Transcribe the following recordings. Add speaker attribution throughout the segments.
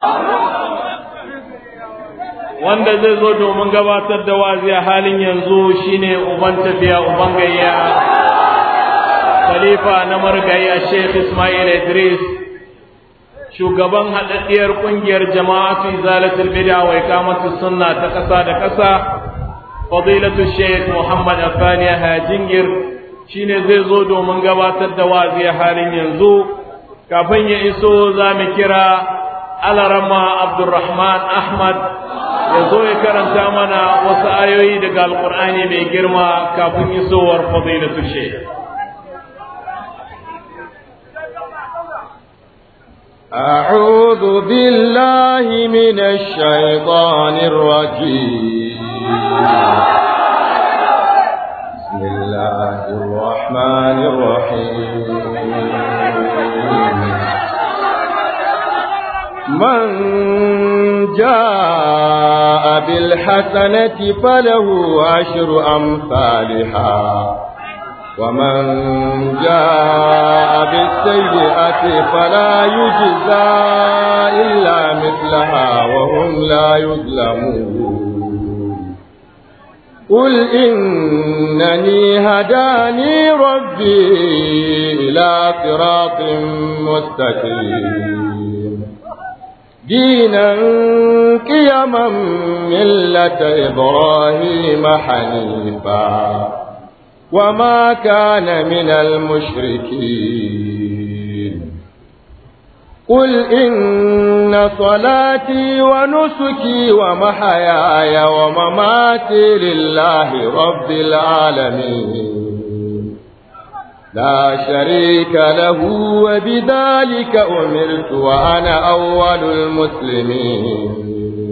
Speaker 1: wanda zai zo domin gabatar da wazi a halin yanzu shine uban tafiya uban gayya khalifa na margayya Sheikh Ismail Idris shugaban haɗaɗɗiyar ƙungiyar jama'atu zalatul bid'a wa iqamatus sunna ta ƙasa da ƙasa fadilatu Sheikh Muhammad Afani Hajingir shine zai zo domin gabatar da wazi a halin yanzu kafin ya iso za mu kira Alarama Abdulrahman Ahmad ya zo ya karanta mana wasu ayoyi daga Alƙur'ani mai girma kafin isowar fadilatu Sheikh
Speaker 2: أعوذ بالله من الشيطان الرجيم بسم الله الرحمن الرحيم من جاء بالحسنة فله عشر أمثالها ومن جاء بالسيئة فلا يجزى إلا مثلها وهم لا يظلمون قل إنني هداني ربي إلى صراط مستقيم دينا قيما ملة إبراهيم حنيفا وما كان من المشركين قل إن صلاتي ونسكي ومحياي ومماتي لله رب العالمين لا شريك له وبذلك أمرت وأنا أول المسلمين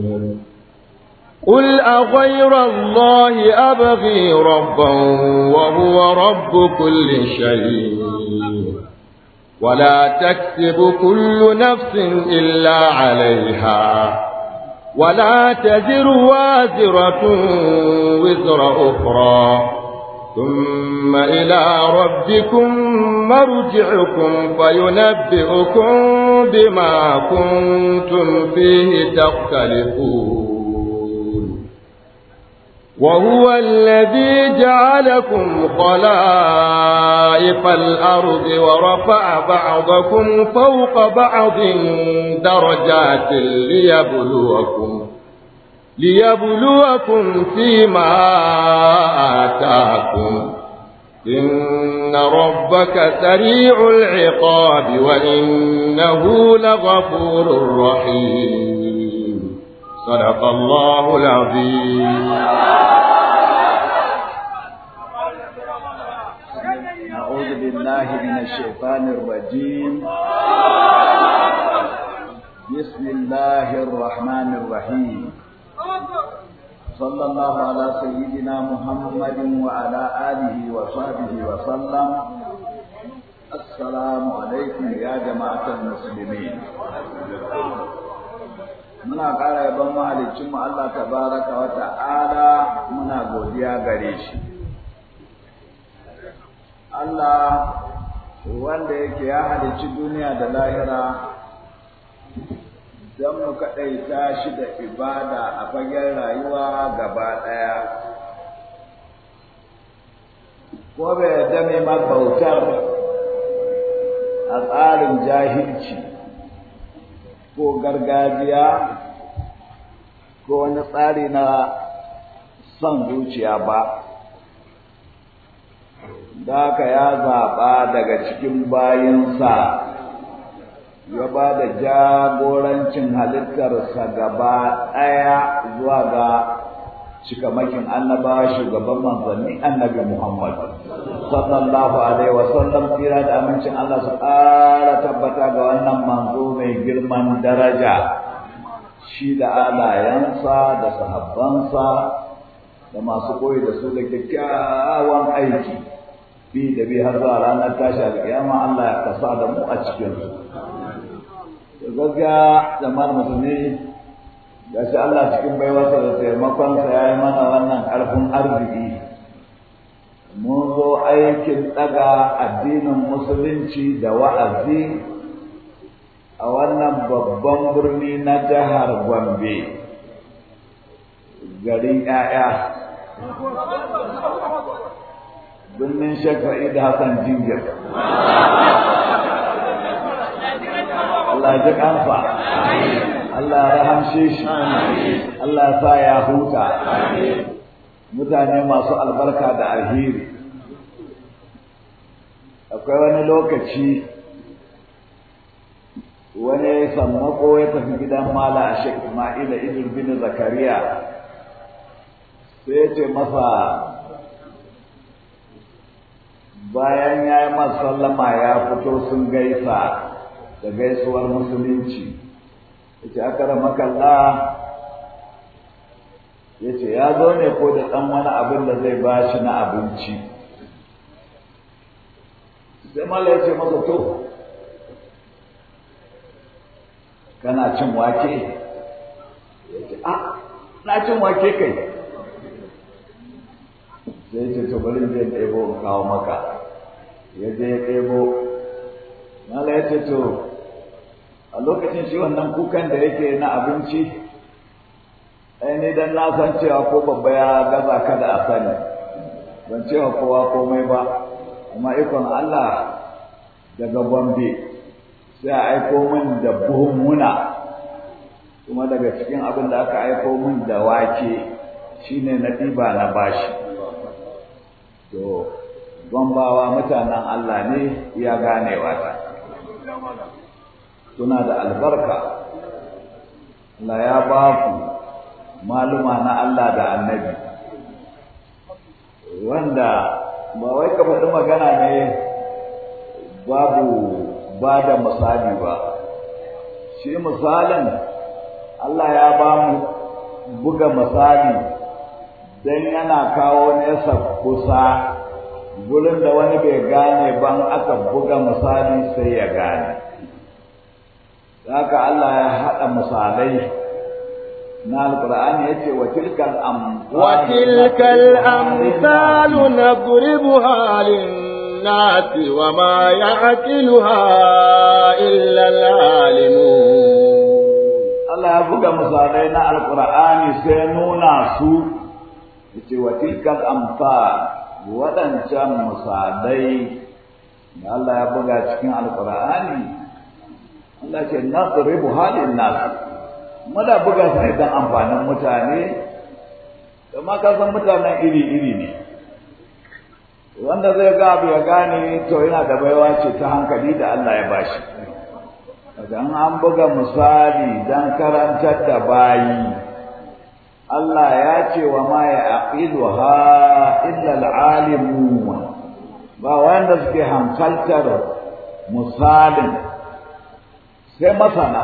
Speaker 2: قل أغير الله أبغي ربا وهو رب كل شيء ولا تكسب كل نفس إلا عليها ولا تزر وازرة وزر أخرى ثم إلى ربكم مرجعكم فينبئكم بما كنتم فيه تختلفون وهو الذي جعلكم خلائف الأرض ورفع بعضكم فوق بعض درجات ليبلوكم ليبلوكم فيما آتاكم إن ربك سريع العقاب وإنه لغفور رحيم صدق الله العظيم
Speaker 3: أعوذ بالله من الشيطان الرجيم بسم الله الرحمن الرحيم صلى الله على سيدنا محمد وعلى آله وصحبه وسلم السلام عليكم يا جماعة المسلمين muna ƙara yaban mahalicinmu Allah tabaraka wa ta'ala muna godiya gare shi Allah wanda yake ya halicci duniya da lahira don mu kaɗaita shi da ibada a fagen rayuwa gaba ɗaya ko bai yarda mai ma bautar a tsarin jahilci ko gargajiya ko wani tsari na son zuciya ba da haka ya zaɓa daga cikin bayinsa ya ba da jagorancin halittarsa gaba ɗaya zuwa ga cikamakin annabawa shugaban manzanni annabi Muhammad sallallahu alaihi wa sallam tsira da amincin Allah su ƙara tabbata ga wannan manzo mai girman daraja shi da alayensa da sahabbansa da masu koyi da su da kyakkyawan aiki bi da bi har zuwa ranar tashi alƙiyama Allah ya kasa da mu a cikin su gaskiya jama'ar musulmi da shi Allah cikin baiwarsa da taimakonsa ya yi mana wannan ƙarfin arziki mun zo aikin ɗaga addinin musulunci da wa'azi a wannan babban birni na jihar Gombe garin ‘ya'ya birnin Sheikh da Hassan Jingir Allah ji kansa Allah ya rahamshe shi Allah ya sa ya huta mutane masu albarka da alheri akwai wani lokaci wani sammako ya tafi gidan mala a shek Ismaila Idris bin Zakariya sai ya ce masa bayan ya yi sallama ya fito sun gaisa da gaisuwar musulunci ya ce aka ramakalla ya ce ya zo ne ko da ɗan wani abin da zai ba shi na abinci sai mala ya ce masa to kana cin wake ya ce a na cin wake kai sai ya ce to bari zai ɗebo in kawo maka ya je ya ɗebo mala ya ce to a lokacin shi wannan kukan da yake na abinci ai ni dan na san cewa ko babba ya gaza ka da a sani ban cewa kowa komai ba amma ikon Allah daga Gombe sai a aiko min da buhun muna kuma daga cikin abin da aka aiko min da wake shine na ɗiba na bashi to gombawa mutanen Allah ne ya ganewa ta suna da albarka Allah ya ba ku maluma na Allah da annabi wanda ba wai ka faɗi magana ne babu ba da misali ba shi misalin Allah ya ba mu buga misali don yana kawo nesa kusa gurin da wani bai gane ban aka buga misali sai ya gane haka Allah ya haɗa misalai na alƙur'ani ya ce wa tilkal
Speaker 2: وتلك الأمثال نضربها للناس وما يعقلها إلا العالمون
Speaker 3: Allah ya buga misalai na alƙur'ani sai nuna su ya ce wa tilkal amsal waɗancan misalai da Allah ya buga cikin alƙur'ani Allah ce nasribu halin nas muna buga su ne don amfanin mutane amma ka san mutanen iri-iri ne wanda zai ga abu ya gane to yana da baiwa ce ta hankali da Allah ya bashi idan an buga misali don karantar da bayi Allah ya ce wa ma ya aqiluha illa al-alimun ba wanda suke hankaltar misalin sai masana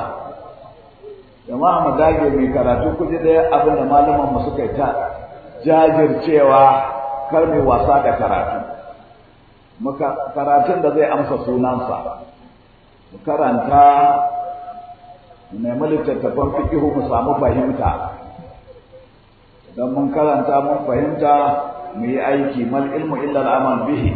Speaker 3: jama'a mu dage mai karatu kuje da abin da malaman mu suka ta jajircewa kar mai wasa da karatu muka karatun da zai amsa sunansa mu karanta mu nemi littattafan fiqihu mu samu fahimta idan mun karanta mun fahimta mu yi aiki mal ilmu illa al'amal bihi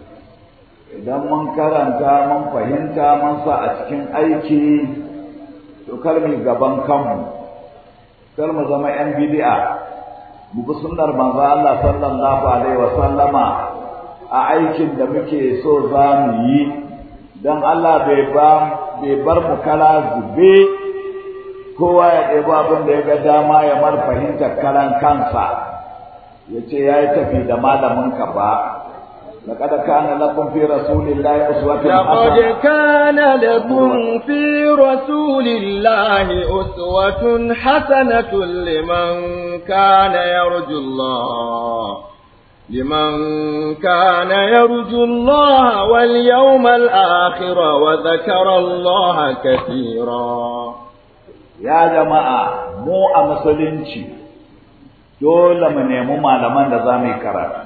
Speaker 3: idan mun karanta mun fahimta mun sa a cikin aiki to kar mu gaban kanmu kar mu zama yan bid'a mu bi sunnar manzo Allah sallallahu alaihi wa sallama a aikin da muke so za mu yi dan Allah bai ba bai bar mu kala zube kowa ya ɗebo abin da ya ga dama ya mar fahimtar karan kansa ya ce ya yi tafi da malamin ka ba لقد كان لكم في رسول الله أسوة
Speaker 2: لقد كان لكم في رسول الله أسوة حسنة لمن كان يرجو الله لمن كان يرجو الله واليوم الآخر وذكر الله كثيرا
Speaker 3: يا جماعة مو أمسلنشي dole mu nemi malaman da za mu yi karatu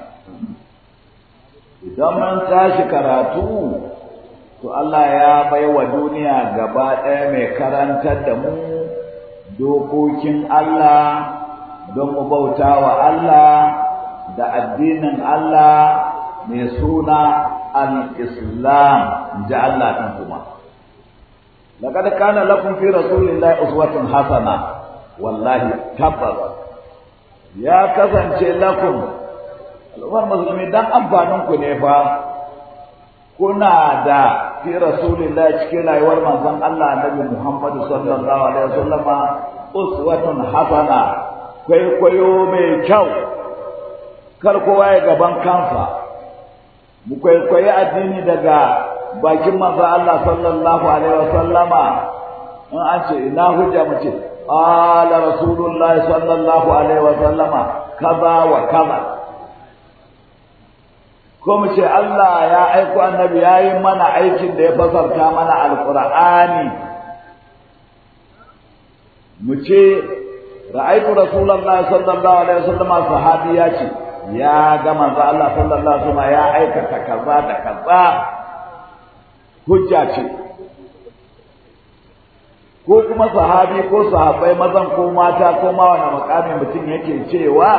Speaker 3: idan mun tashi karatu to Allah ya bai wa duniya gaba ɗaya mai karantar da mu dokokin Allah don mu bauta wa Allah da addinin Allah mai suna al-Islam ji Allah ɗin kuma laqad kana lakum fi rasulillahi uswatun hasana wallahi tabbas ya kasance lakum al'ummar musulmi dan amfanin ku ne fa kuna da fi rasulillahi cikin rayuwar manzon Allah Annabi Muhammad sallallahu alaihi wasallama uswatun hasana kwaikwayo mai kyau kar kowa ya gaban kansa mu kwaikwayi addini daga bakin manzo Allah sallallahu alaihi wasallama in an ce ina hujja mu ce qala rasulullahi sallallahu alaihi wasallama kaza wa kaza ko mu ce Allah ya aiko annabi yayi mana aikin da ya fasarta mana alqur'ani mu ce ra'aytu rasulullahi sallallahu alaihi wasallama sahabi ya ce ya ga manzo Allah sallallahu alaihi wasallam ya aikata kaza da kaza hujja ce ko kuma sahabi ko sahabbai mazan ko mata ko ma wani makami mutum yake cewa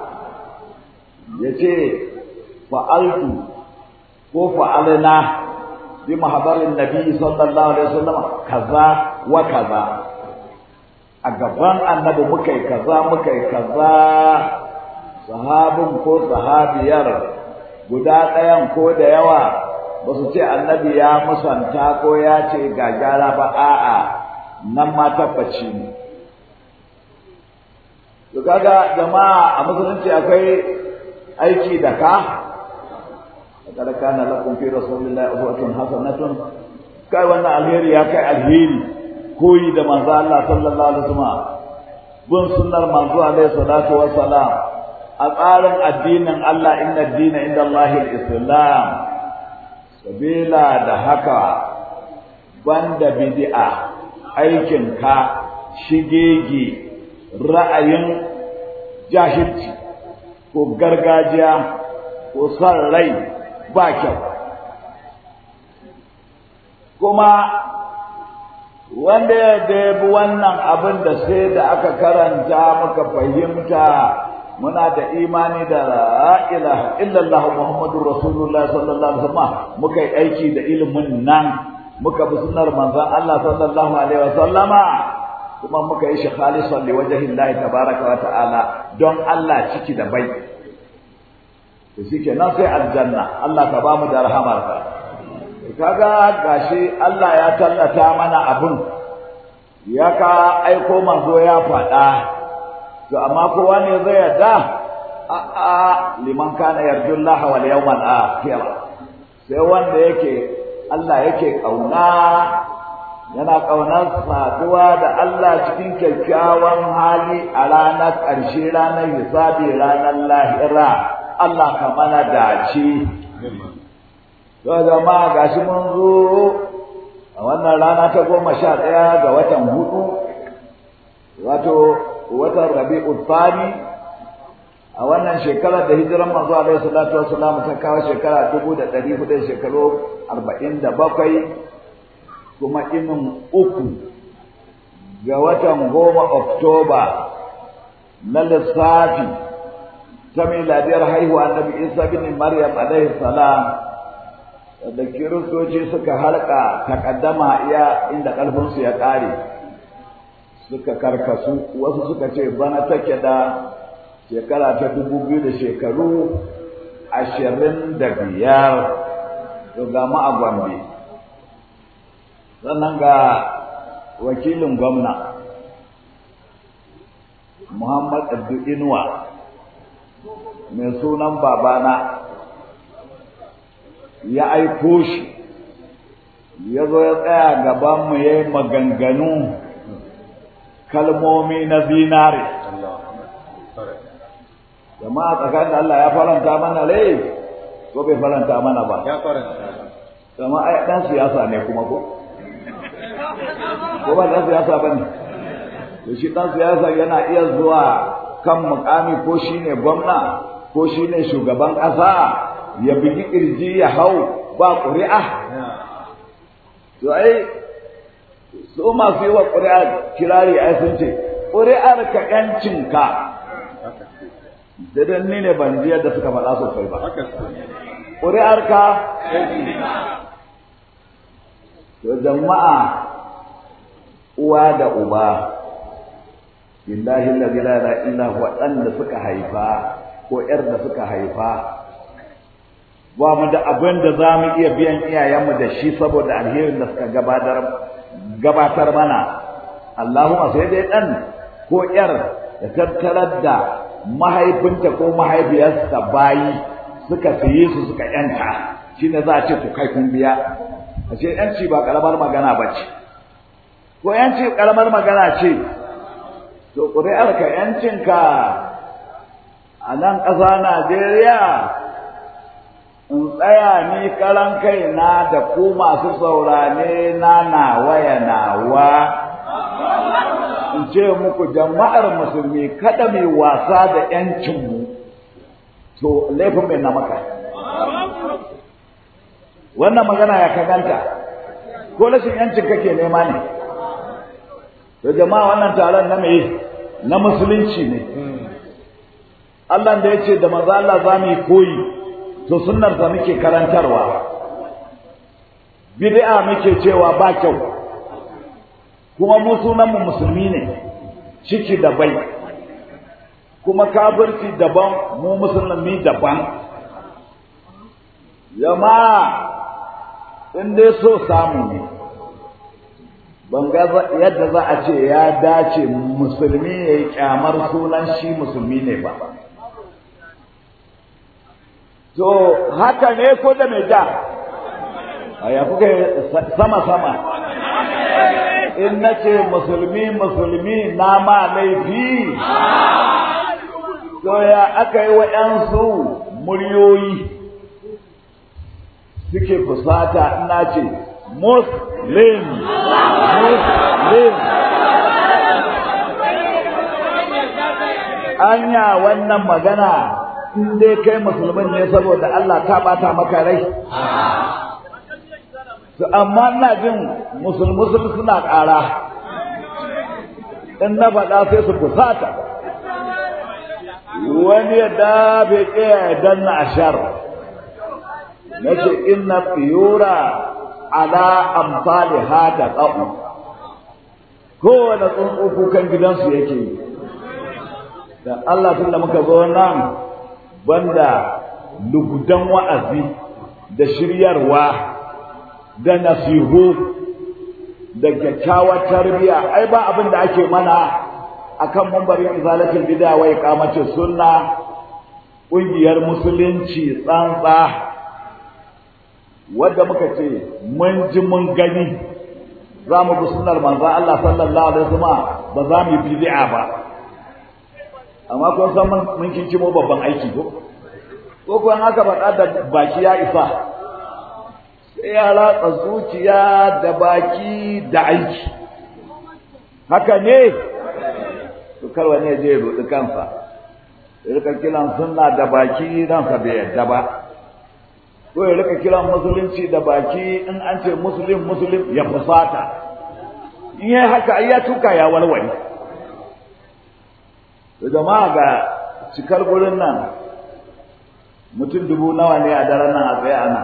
Speaker 3: yace fa'altu ko fa'alna bi mahabarin nabi sallallahu alaihi wasallam kaza wa kaza a gaban annabi muka yi kaza muka yi kaza sahabin ko sahabiyar guda ɗayan ko da yawa ba su ce annabi ya musanta ko ya ce ga gyara ba a'a nan ma tabbaci ne to kaga jama'a a musulunci akwai aiki da ka kada kana lakum fi rasulillahi uswatun hasanatun kai wannan alheri ya kai alheri koyi da manzo Allah sallallahu alaihi wasallam bin sunnar manzo alaihi salatu wassalam a tsarin addinin Allah inna dina inda Allahil Islam sabila da haka banda bid'a aikin ka shigege ra'ayin jahilci ko gargajiya ko son rai ba kyau kuma wanda ya bi wannan abin da sai da aka karanta muka fahimta muna da imani da la ilaha illallah muhammadur rasulullah sallallahu alaihi wasallam muka yi aiki da ilimin nan muka bi sunnar manzon Allah sallallahu alaihi wasallama kuma muka yi shi khalisan li wajhi Allah tabaraka wa ta'ala don Allah ciki da bai to shikenan sai aljanna Allah ka ba mu da rahamarka kaga gashi Allah ya tallata mana abun ya ka aiko manzo ya faɗa to amma kowa ne zai yarda a a liman kana yarjullah wal yawmal akhir sai wanda yake Allah yake kauna yana kaunar saduwa da Allah cikin kyakkyawan hali a ranar ƙarshe ranar hisabi ranar lahira Allah ka mana dace to jama'a gashi mun zo a wannan rana ta goma sha ɗaya ga watan hudu wato watan rabi'ul thani a wannan shekarar da hijiran manzo alaihi salatu wassalam ta kawo shekara dubu da ɗari hudu shekaru arba'in da bakwai kuma inin uku ga watan goma oktoba na lissafi ta miladiyar haihuwa annabi isa bin maryam alaihi salam da kiristoci suka harka takaddama iya inda ƙarfinsu ya ƙare suka karkasu wasu suka ce bana take da shekara ta dubu biyu da shekaru ashirin da biyar to ga mu a gombe sannan ga wakilin gwamna muhammad abdu inuwa mai sunan babana ya aiko shi ya zo ya tsaya gabanmu ya yi maganganu kalmomi na zinare jama'a tsakanin da Allah ya faranta mana rai ko bai faranta mana ba
Speaker 2: ya faranta
Speaker 3: zama ai dan siyasa ne kuma ko ko ba dan siyasa bane to shi dan siyasa yana iya zuwa kan mukami ko shine gwamna ko shine shugaban ƙasa ya bigi kirji ya hau ba ƙuri'a to ai su masu yi wa ƙuri'a kirari ai sun ce ƙuri'ar ka ƴancinka da dan ni ne ban ji yadda suka faɗa sosai ba ƙuri'ar ka to jama'a uwa da uba billahi allazi la ilaha illa huwa dan da suka haifa ko yar da suka haifa ba mu da abin da za mu iya biyan iyayenmu da shi saboda alherin da suka gabatar gabatar mana Allahumma sai dai dan ko yar da tattarar da mahaifinta ko mahaifiyarsa bayi suka saye su suka yanta shine za a ce ku kai kun biya a ce yanci ba karamar magana ba ce ko yanci karamar magana ce to ƙuri'arka yancinka a nan ƙasa Najeriya in tsaya ni karan kaina da ku masu saurane na nawa ya nawa in ce muku jama'ar musulmi kada mai wasa da ‘yancinmu to laifin mai na maka wannan magana ya kaganta ko rashin ‘yancin kake nema ne to jama'a wannan taron na mai na musulunci ne Allah da ya ce da maza Allah za mu yi koyi to sunnarsa muke karantarwa bid'a muke cewa ba kyau kuma mu sunanmu musulmi ne ciki da bai kuma kafirci daban mu musulmi daban jama'a in dai so samu ne ban ga yadda za a ce ya dace musulmi ya yi kyamar sunan shi musulmi ne ba to haka ne ko da mai ja a ya kuka sama-sama in na ce musulmi musulmi na ma laifi to ya aka yi waɗansu muryoyi suke fusata ina ce muslim muslim anya wannan magana in dai kai musulmin ne saboda Allah ta bata maka rai to amma ina jin musulmusul suna ƙara in na faɗa sai su kusata wani ya dafe ƙaya ya danna ashar na ce inna tsiyura ala amfani hada ƙafu kowane tsuntsu kukan gidansu yake yi da Allah tun da muka zo nan banda lugudan wa'azi da shiryarwa da nasihu da kyakkyawar tarbiya ai ba abin da ake mana akan mambarin izalatul bid'a wa iqamatus sunna ƙungiyar musulunci tsantsa wadda muka ce mun ji mun gani za mu bi sunnar manzon Allah sallallahu alaihi wasallam ba za mu yi bid'a ba amma kun san mun kinkimo babban aiki ko ko kuwa haka faɗa da baki ya isa sai ya ratsa zuciya da baki da aiki haka ne to kar wani ya je ya roɗi kansa ya rika kiran sunna da baki ransa bai yadda ba ko ya rika kiran musulunci da baki in an ce musulun musulun ya fusata in yi haka ai ya tuka ya walwale da jama'a ga cikar gurin nan mutum dubu nawa ne a daren nan a tsaye ana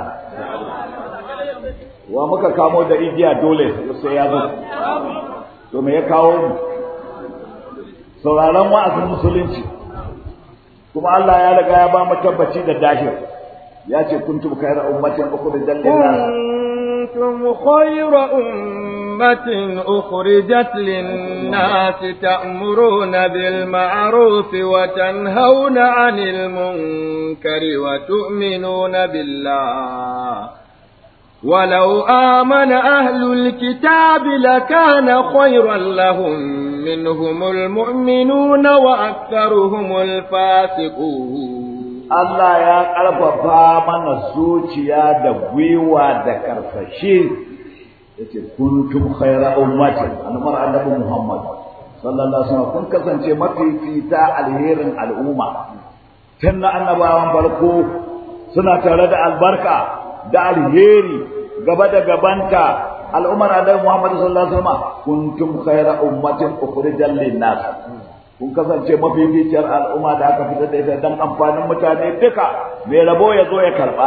Speaker 3: wa muka kamo da igiya dole sai ya zo to me ya kawo mu sauraron wa'azin musulunci kuma Allah ya riga ya ba mu tabbaci da dahir ya ce kuntum khayra ummatin ukhrijat lin-nas
Speaker 2: كنتم خير أمة أخرجت للناس تأمرون بالمعروف وتنهون عن المنكر وتؤمنون بالله ولو آمن أهل الكتاب لكان خيرا لهم منهم المؤمنون وأكثرهم الفاسقون
Speaker 3: Allah ya ƙarfafa mana zuciya da gwiwa da karsashi yace kuntum khayra ummatin almar annabi Muhammad sallallahu alaihi wasallam kun kasance mafifita alherin al'umma tun na annabawan farko suna tare da albarka da alheri gaba da gabanta al'ummar annabi Muhammad sallallahu alaihi wasallam kuntum khayra ummatin ukhrijal lin-nas kun kasance mafificiyar al'umma da aka fitar da ita don amfanin mutane duka mai rabo ya zo ya karɓa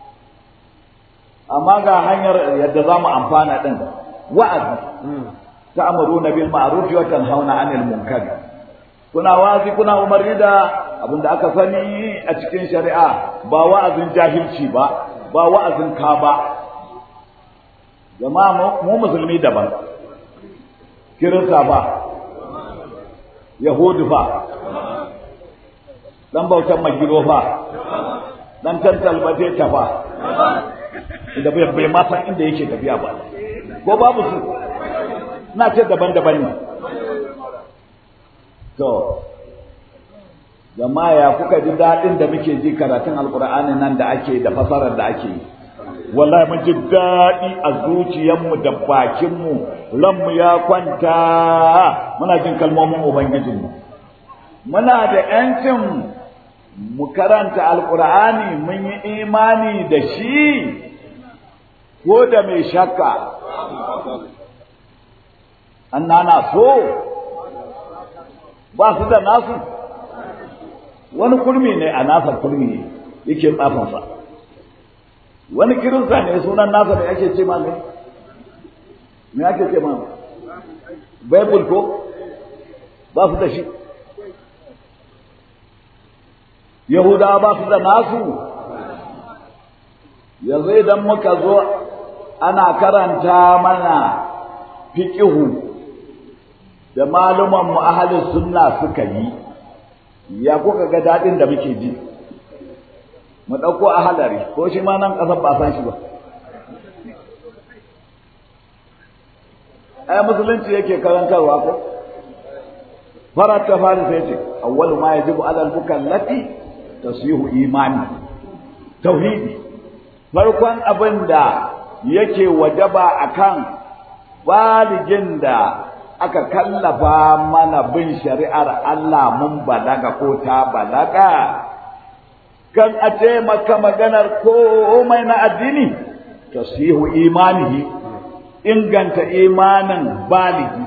Speaker 3: amma ga hanyar yadda za mu amfana ɗin wa'azi ta'muruna bil ma'ruf wa tanhauna 'anil munkar kuna wazi kuna umarni da abinda aka sani a cikin shari'a ba wa'azin jahilci ba ba wa'azin ka ba jama'a mu musulmi daban kirista ba yahudu fa dan bautan magiro fa dan tantal bate ta fa da bai ma san inda yake tafiya ba ko babu su na ce daban-daban ne to jama'a ya kuka ji daɗin da muke ji karatun alkur'ani nan da ake da fasarar da ake yi wallahi mun ji daɗi a zuciyarmu da bakinmu ranmu ya kwanta muna jin kalmomin ubangijinmu muna da ‘yancin mu karanta alkur'ani mun yi imani da shi ko da mai shakka an nana so ba su da nasu wani kurmi ne a nasa kurmi ne yake tsafansa wani kirinsa ne sunan nasa da ake ce ma ne me ake ce ma bible ko ba su da shi yahudawa ba su da nasu yanzu idan muka zo ana karanta mana fiƙihu da maluman mu ahalin sunna suka yi ya kuka ga daɗin da muke ji mu ɗauko a halari ko shi ma nan ƙasar ba san shi ba ai musulunci yake karantarwa ko farar ta fari sai ce awwalu ma yajibu alal mukallati tasihu imani tauhidi farkon abin da yake wajaba akan baligin da aka kallafa mana bin shari'ar Allah mun balaga ko ta balaga kan a taimaka maganar komai na addini tasihu imanihi inganta imanin baligi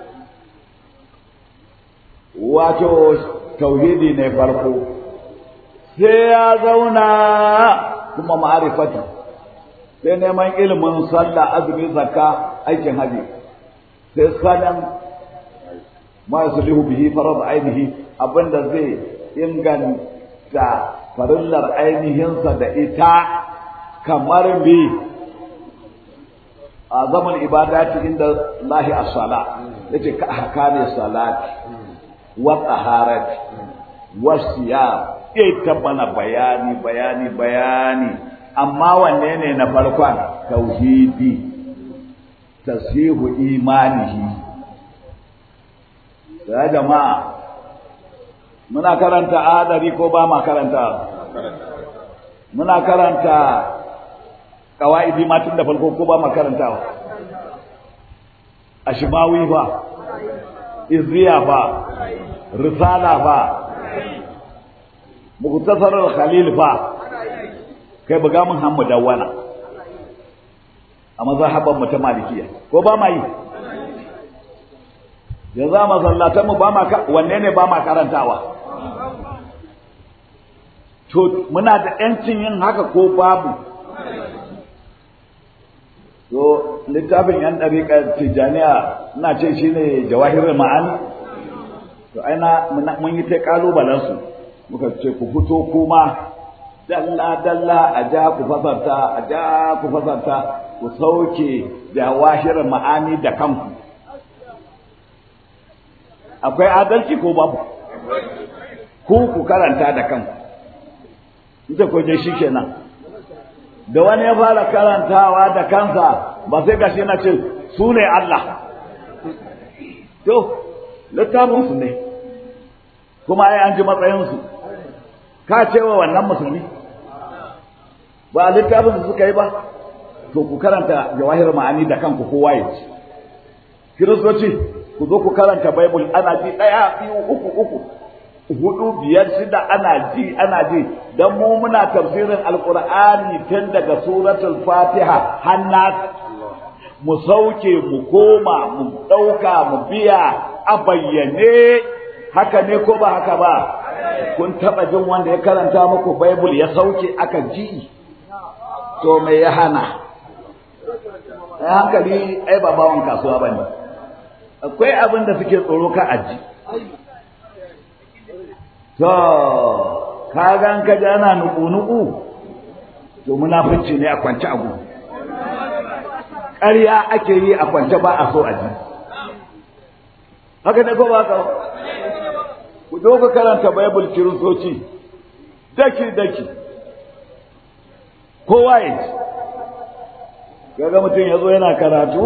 Speaker 3: wato tauhidi ne farko sai ya zauna kuma ma'arifati sai neman ilimin sallah azumi zakka aikin haji sai sanan ma yuslihu bihi farad ainihi abinda zai inganta farillar ainihinsa da ita kamar bi a zaman ibadati inda lahi as-sala yace ka ahkami salati wa taharati wa siyam ita mana bayani bayani bayani amma wanne ne na farkon tauhidi tasihu imanihi ya jama'a muna karanta adari ko ba ma karanta muna karanta kawaidi ma tun da farko ko ba ma karantawa ashmawi ba izriya ba risala ba muktasar khalil ba kai buga mun hammu dawwana a mazhaban mu ta malikiya ko ba ma yi yanzu a masallatan mu ba ma wanne ne ba ma karantawa to muna da yancin yin haka ko babu to littafin yan ɗariƙar tijjaniya ina ce shi ne jawahirul ma'ani to aina mun yi ta ƙalubalensu muka ce ku fito kuma dalla dalla a ja ku fasarta a ja ku fasarta ku sauke jawahirul ma'ani da kanku akwai adalci ko babu ku ku karanta da kanku ita ko je shi kenan da wani ya fara karantawa da kansa ba sai gashi na ce su ne Allah to littafin su ne kuma ai an ji matsayin su ka ce wa wannan musulmi ba littafin su suka yi ba to ku karanta jawahir ma'ani da kanku kowa ya ci kiristoci ku zo ku karanta bible ana ji ɗaya biyu uku uku hudu biyar shida ana ji ana ji dan mu muna tafsirin alqur'ani tun daga suratul fatiha hannas mu sauke mu koma mu dauka mu biya a bayyane haka ne ko ba haka ba kun taba jin wanda ya karanta muku bible ya sauke aka ji to me ya hana ai hankali ai ba bawan kasuwa bane akwai abin da suke tsoro ka aji to ka gan ka ji ana nuku-nuku to munafunci ne a kwance a gudu ƙarya ake yi a kwance ba a so a ji haka ne ko ba ka ku zo ka karanta bible kiristoci daki daki kowa ya ji kaga mutum ya zo yana karatu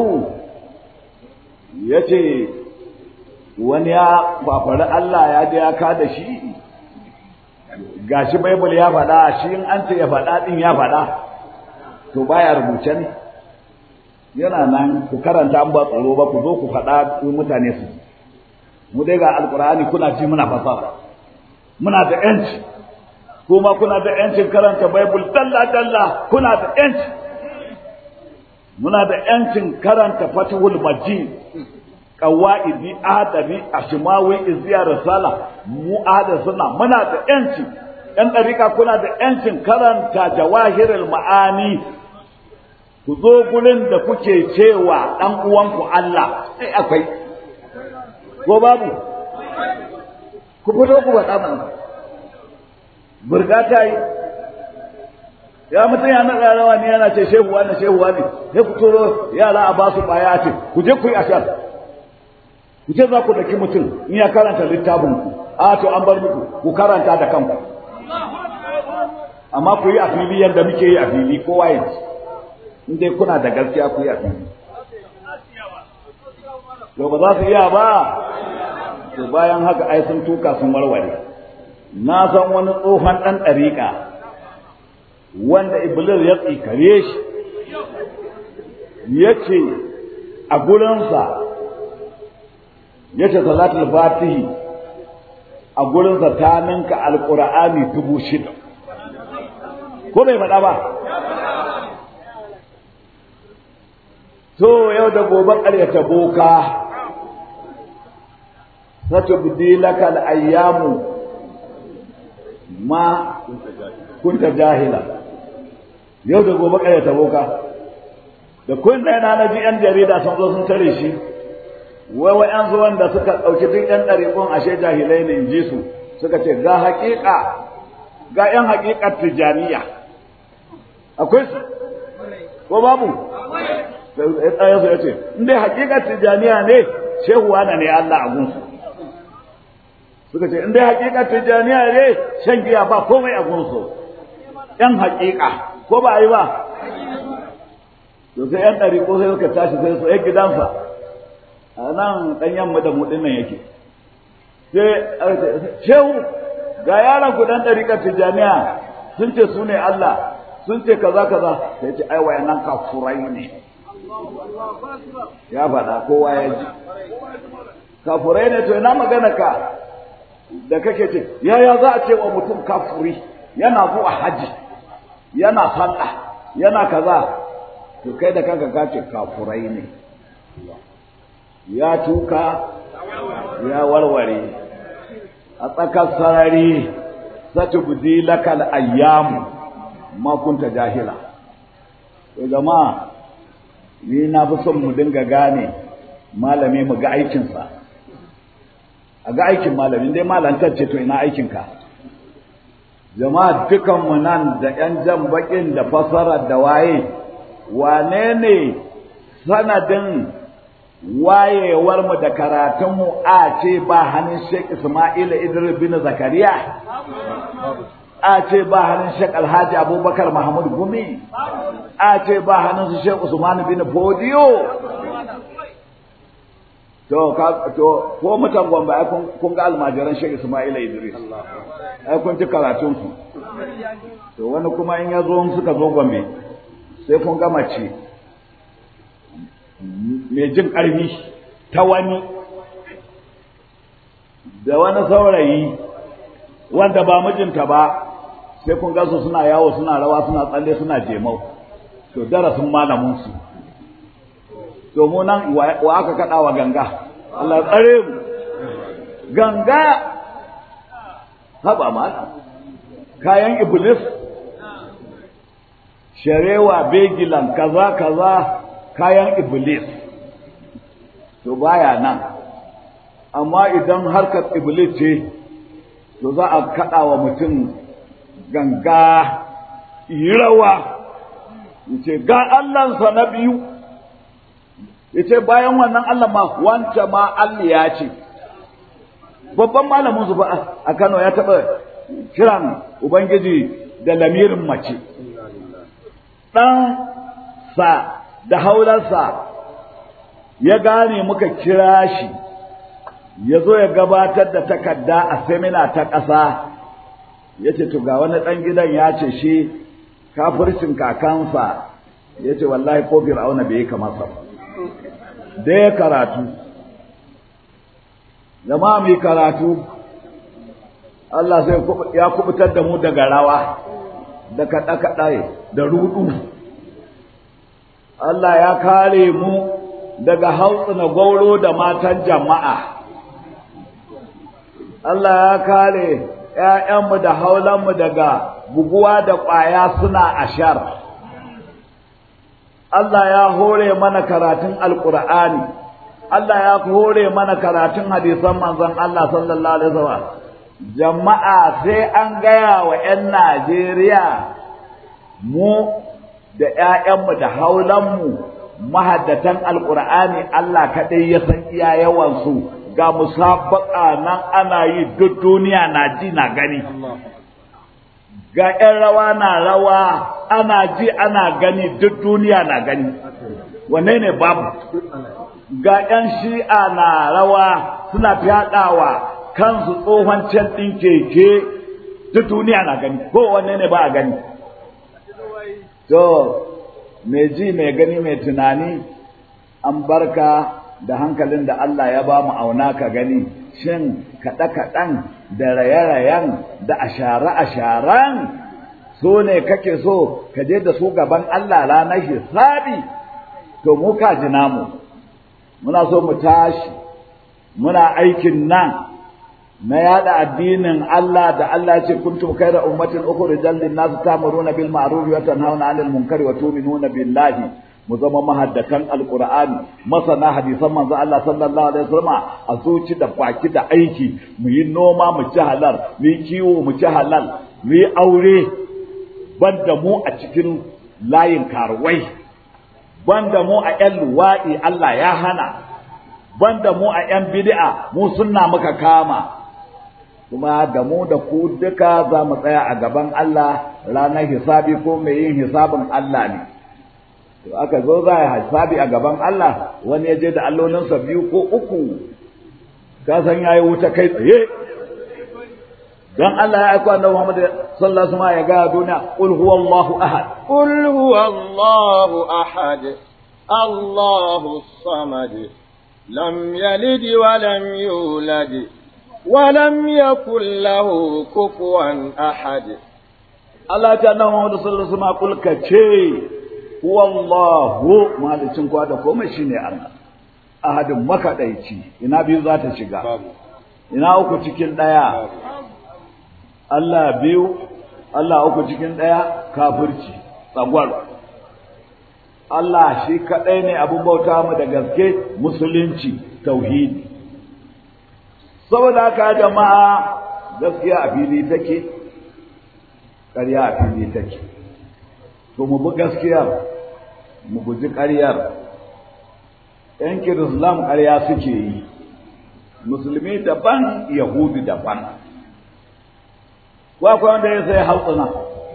Speaker 3: ya ce wani ya fafari Allah ya je ya ka da shi gashi bible ya faɗa shi in an ce ya faɗa ɗin ya faɗa to baya rubuce ne yana nan ku karanta an ba tsoro ba ku zo ku faɗa mutane su mu dai ga alkur'ani kuna ji muna fasara muna da yanci kuma kuna da yancin karanta bible dalla dalla kuna da yanci muna da yancin karanta fatihul majid qawaidi adabi ashmawi izya risala mu ahada sunna muna da yanci yan dariƙa kuna da yancin karanta jawahirul ma'ani ku zo gurin da kuke cewa dan uwanku Allah sai akwai ko babu ku fito ku faɗa mana burga ta yi ya mutum ya naɗa rawa ne yana ce shehu wani shehu wani sai ku turo yara a ba su ɓaya ce ku je ku yi ashar ku ce za ku daki mutum in ya karanta littafin ku a to an bar muku ku karanta da kanku amma ku yi a fili yadda muke yi a fili kowa ya ci in dai kuna da gaskiya ku yi a fili to ba za su iya ba to bayan haka ai sun tuka sun warware na san wani tsohon ɗan ɗariƙa wanda iblis ya tsikare shi ya ce a gurinsa ya ce salatul fatihi a gurinsa ta ninka alƙur'ani dubu shida ko bai faɗa ba to yau da gobe ƙaryata boka satubdi laka al-ayyamu ma kunta jahila yau da gobe ƙaryata boka da kun da yana na ji yan jarida sun zo sun tare shi wai wai an zuwan da suka ɗauki duk yan ɗariƙun ashe jahilai ne in ji su suka ce ga haƙiƙa ga yan haƙiƙar tijaniya akwai su ko babu ɗaya su ya ce in dai haƙiƙar tijaniya ne shehu wana ne Allah a gunsu suka ce in dai haƙiƙar tijaniya ne shan giya ba komai a gunsu ‘yan haƙiƙa ko ba a yi ba to sai ‘yan ɗari ko sai suka tashi sai su ‘yan gidansa a nan ɗan yamma da mu nan yake sai shehu ga yaran ku ɗan ɗariƙar tijaniya sun ce su ne Allah sun ce kaza kaza sai ce ai wayannan kafurai ne ya faɗa kowa ya ji kafurai ne to ina magana ka da kake ce yaya za a ce wa mutum kafuri yana zuwa haji yana sallah yana kaza to kai da kanka ka ce kafurai ne ya tuka ya warware a tsakar sarari satubdi lakal ayyamu ma kunta jahila to jama'a ni na fi son mu dinga gane malami mu ga aikinsa a ga aikin malamin dai malantar ce to ina aikinka jama'a dukanmu nan da ‘yan jan baƙin da fasarar da waye wane ne sanadin wayewarmu da karatunmu a ce ba hannun Sheikh Ismaila Idris bin Zakariya a ce ba hannun Sheikh Alhaji Abubakar Mahmud Gumi a ce ba hannun su Sheikh Usman bin Fodiyo to ka to ko mutan Gombe ai kun ga almajiran Sheikh Ismaila Idris ai kun ji karatun su to wani kuma in ya zo suka zo Gombe sai kun ga mace mai jin ƙarfi ta wani da wani saurayi wanda ba mijinta ba sai kun gasu suna yawo suna rawa suna tsalle suna jemau to darasin malamin su to mu nan wa aka kada wa ganga Allah tsare mu ganga haba malam kayan iblis sharewa begilan kaza kaza kayan iblis to baya nan amma idan harkar iblis ce to za a kaɗa wa mutum ganga yi rawa yace ga Allahnsa na biyu yace bayan wannan Allah ma wanta ma Allah ya ce babban malamin su ba a Kano ya taɓa kiran ubangiji da lamirin mace ɗan sa da haularsa ya gane muka kira shi ya zo ya gabatar da takarda a semina ta ƙasa ya ce to ga wani ɗan gidan ya ce shi kafircin kakansa ya ce wallahi ko fir'auna bai yi kamasa da ya karatu jama'a mai karatu Allah sai ya kubutar da mu daga rawa da kaɗe-kaɗe da rudu Allah ya kare mu daga hautsina gauro da matan jama'a Allah ya kare ‘ya'yanmu da haulanmu daga buguwa da ƙwaya suna ashar. Allah ya hore mana karatun Alƙur'ani, Allah ya hore mana karatun hadisan manzon Allah sallallahu Alaihi wasallam. Jama'a sai an gaya wa ‘yan Najeriya mu da ‘ya'yanmu da haulanmu mahaddatan Alƙur'ani Allah kaɗai ya san iya yawansu. ga musabaka nan ana yi duk duniya na ji na gani ga ‘yan rawa na rawa ana ji ana gani duk duniya na gani wanne ne babu ga ‘yan shi'a na rawa suna fyaɗawa kansu tsohon can ɗin keke duk duniya na gani ko wanne ne ba a gani to mai ji mai gani mai tunani an barka da hankalin da Allah ya ba mu auna ka gani shin kaɗe-kaɗen da raye-rayen da ashare-asharen so ne kake so ka je da su gaban Allah ranar hisabi to mu ka ji namu muna so mu tashi muna aikin nan na yada addinin Allah da Allah ya ce kuntum khayra ummatin ukhrijal lin-nas ta'muruna bil ma'ruf wa tanhauna 'anil munkari wa tu'minuna billahi mu zama mahaddatan alqur'ani masana hadisan manzo Allah sallallahu alaihi wasallam a zuci da baki da aiki mu yi noma mu ci halal mu yi kiwo mu ci halal mu yi aure banda mu a cikin layin karuwai banda mu a ƴan luwaɗi Allah ya hana banda mu a ƴan bid'a mu sunna muka kama kuma da mu da ku duka za mu tsaya a gaban Allah ranar hisabi ko mai yin hisabin Allah ne to aka zo za a hisabi a gaban Allah wani ya je da allolinsa biyu ko uku ka san yayi wuta kai tsaye dan Allah ya aika annabi Muhammad sallallahu alaihi wasallam ya ga duniya qul huwallahu ahad
Speaker 2: qul huwallahu ahad Allahu samad lam yalid wa lam yulad wa lam yakul lahu kufuwan ahad
Speaker 3: Allah ta annabi Muhammad sallallahu alaihi wasallam kul kace huwallahu malicin kwa da komai shine Allah ahadin makadaici ina biyu za ta shiga ina uku cikin daya Allah biyu Allah uku cikin daya kafirci tsagwar Allah shi kadai ne abin bauta mu da gaske musulunci tauhidi saboda haka jama'a gaskiya a fili take ƙarya a fili take to mu bi gaskiyar mu guji ƙaryar ‘yan kirislam ƙarya suke yi musulmi daban yahudu daban ko akwai wanda ya sai hautsina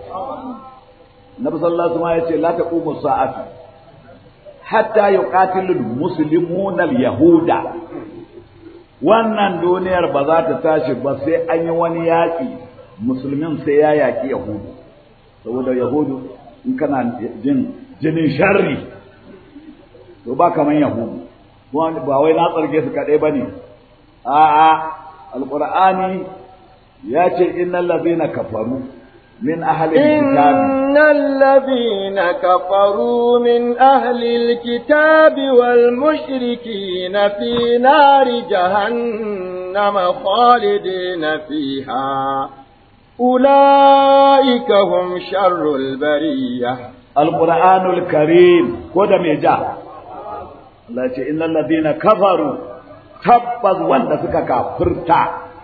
Speaker 3: na sallallahu ma ya ce la taqumu sa'atu hatta yuqatilu muslimuna yahuda wannan duniyar ba za ta tashi ba sai an yi wani yaƙi musulmin sai ya yaƙi yahudu saboda yahudu in kana jin jinin sharri to ba kaman yahudu ba wai na tsarge su kaɗai ba ne a'a alƙur'ani ya ce innal ladhina kafaru min ahli alkitab
Speaker 2: innal ladhina kafaru min ahli alkitab wal mushrikin fi nari jahannam khalidina fiha أولئك هم شر البرية
Speaker 3: القرآن الكريم كودا ميجا Allah ya ce innal ladina kafaru tabbas wanda suka kafirta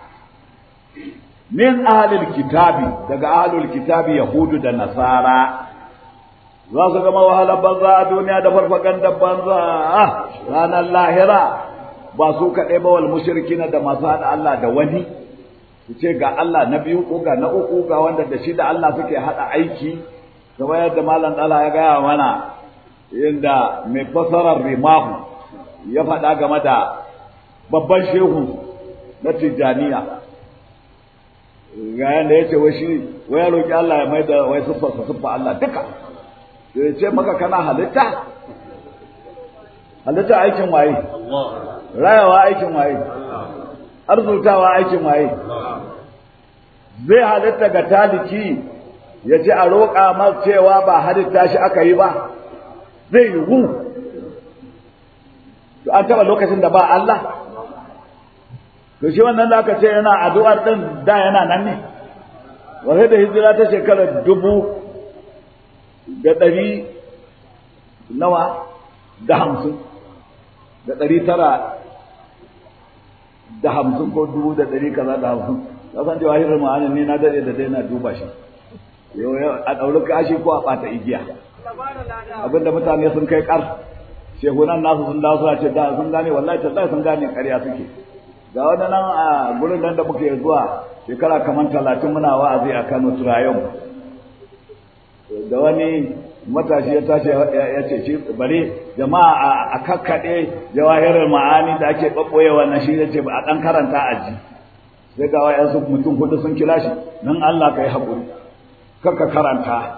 Speaker 3: min ahlil kitabi daga ahlul kitabi yahudu da nasara za su gama wahalar banza a duniya da farfaganda banza ranar lahira ba su kaɗai ba wal mushrikina da masu haɗa Allah da wani su ce ga Allah na biyu ko ga na uku ga wanda da shi da Allah suke haɗa aiki kamar yadda malam ɗala ya gaya mana inda mai fasarar rimahu ya faɗa game da babban shehu na tijjaniya ga yanda ya ce wai shi wai ya roƙi Allah ya mai da wai siffarsa siffa Allah duka ya ce maka kana halitta halitta aikin waye rayawa aikin waye arzutawa aikin waye zai halitta ga taliki ya ce a roƙa mar cewa ba halitta shi aka yi ba zai yiwu to an taɓa lokacin da ba Allah to shi wannan da aka ce yana addu'ar ɗin da yana nan ne wasu da hijira ta shekarar dubu da ɗari nawa da hamsin da ɗari tara da hamsin ko dubu da ɗari kaza da hamsin ka san cewa hirar ma'anin ne na daɗe da dai na duba shi a ɗauri kashi ko a ɓata igiya abinda mutane sun kai ƙar shehunan nasu sun dawo suna ce da sun gane wallahi tallahi sun gane ƙarya suke ga wani nan a gurin nan da muke zuwa shekara kamar talatin muna wa'azi a Kano Turayon da wani matashi ya tashi ya ce shi bari jama'a a kakkaɗe jawahirar ma'ani da ake ɓaɓɓoye wannan shi ya ce a ɗan karanta a ji sai ga wayansu mutum hudu sun kira shi nan Allah ka yi haƙuri kakka karanta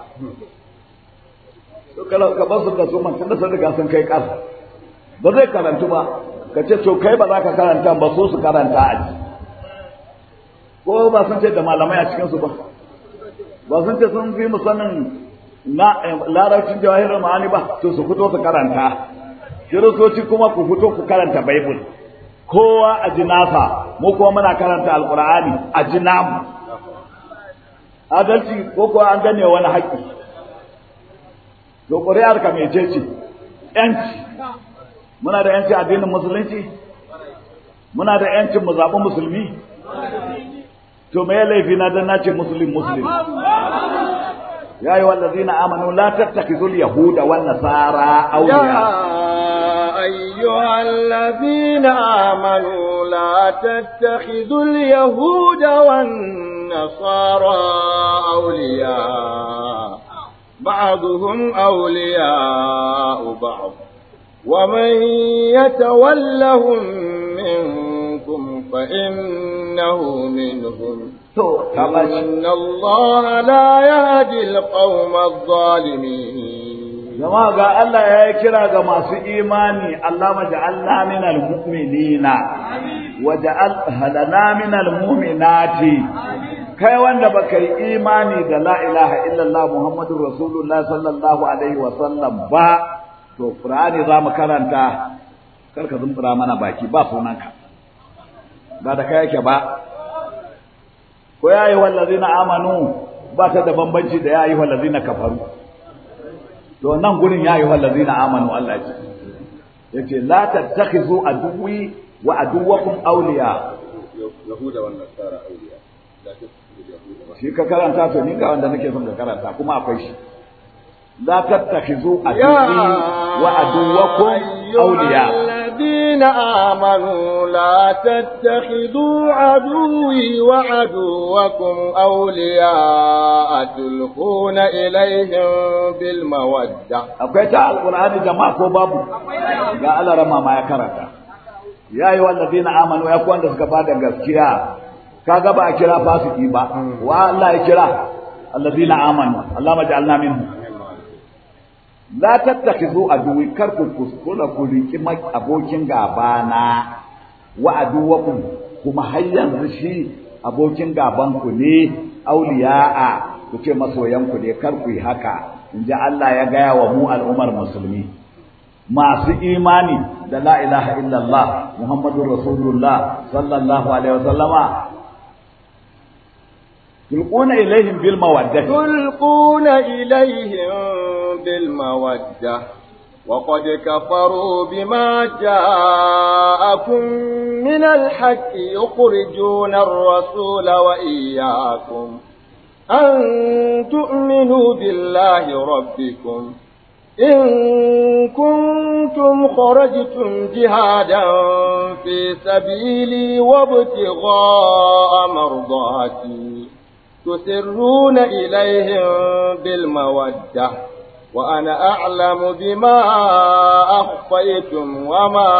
Speaker 3: ka ba su da su mantan da sun riga sun kai ƙasa ba zai karantu ba ka ce to kai ba za ka karanta ba so su karanta a ji ko ba sun ce da malamai a cikinsu ba ba sun ce sun fi mu sanin na larabcin jawahirar ma'ani ba to su fito su karanta kiristoci kuma ku fito ku karanta baibul kowa a ji nasa mu kuma muna karanta alkur'ani a ji namu adalci ko kuwa an gane wani haƙƙi to ƙuri'ar ka mece ce yanci muna da yanci addinin musulunci muna da yancin mu zaɓi musulmi to me laifi na dan nace muslim muslim يا أيها الذين آمنوا لا تتخذوا اليهود والنصارى أولياء
Speaker 2: يا أيها الذين آمنوا لا تتخذوا اليهود والنصارى أولياء بعضهم أولياء بعض ومن يتولهم منكم فإنه منهم إن الله لا يهدي القوم الظالمين
Speaker 3: jama'a ga Allah ya yi kira ga masu imani Allah maja'alna minal mu'minina wa ja'al halana minal mu'minati kai wanda baka yi imani da la ilaha illallah muhammadur rasulullah sallallahu alaihi wa sallam ba to qur'ani za mu karanta karka zumbura mana baki ba sunanka ba da kai yake ba ko ya yi wallazina amanu ba ta da bambanci da ya yi wallazina kafaru to nan gurin ya yi wallazina amanu Allah ya ce yace la tattakhizu aduwi wa aduwakum awliya
Speaker 2: yahuda wan nasara awliya
Speaker 3: shi ka karanta to ni ga wanda nake son ka karanta kuma akwai shi la tattakhizu aduwi wa aduwakum awliya
Speaker 2: الذين آمنوا لا تتخذوا عدوي وعدوكم أولياء تلقون إليهم بالمودة
Speaker 3: akwai ta alqur'ani jama'a ko babu ga Allah rama ma ya karanta ya yi wallazina amanu ya ku wanda suka bada gaskiya kaga ba a kira fasiki ba wa Allah ya kira allazina amanu Allah maj'alna minhum la tattakhizu aduwi kar ku kuskura ku riki abokin gaba na wa aduwakum kuma har yanzu shi abokin gaban ku ne auliya'a ku ce masoyan ku ne kar ku yi haka in ji Allah ya gaya wa mu al'ummar musulmi masu imani da la ilaha illallah muhammadur rasulullah sallallahu alaihi wasallama تلقون إليهم بالمودة
Speaker 2: تلقون إليهم بالمودة وقد كفروا بما جاءكم من الحق يخرجون الرسول وإياكم أن تؤمنوا بالله ربكم إن كنتم خرجتم جهادا في سبيلي وابتغاء مرضاتي تسرون إليهم بالمودة وأنا أعلم بما أخفيتم وما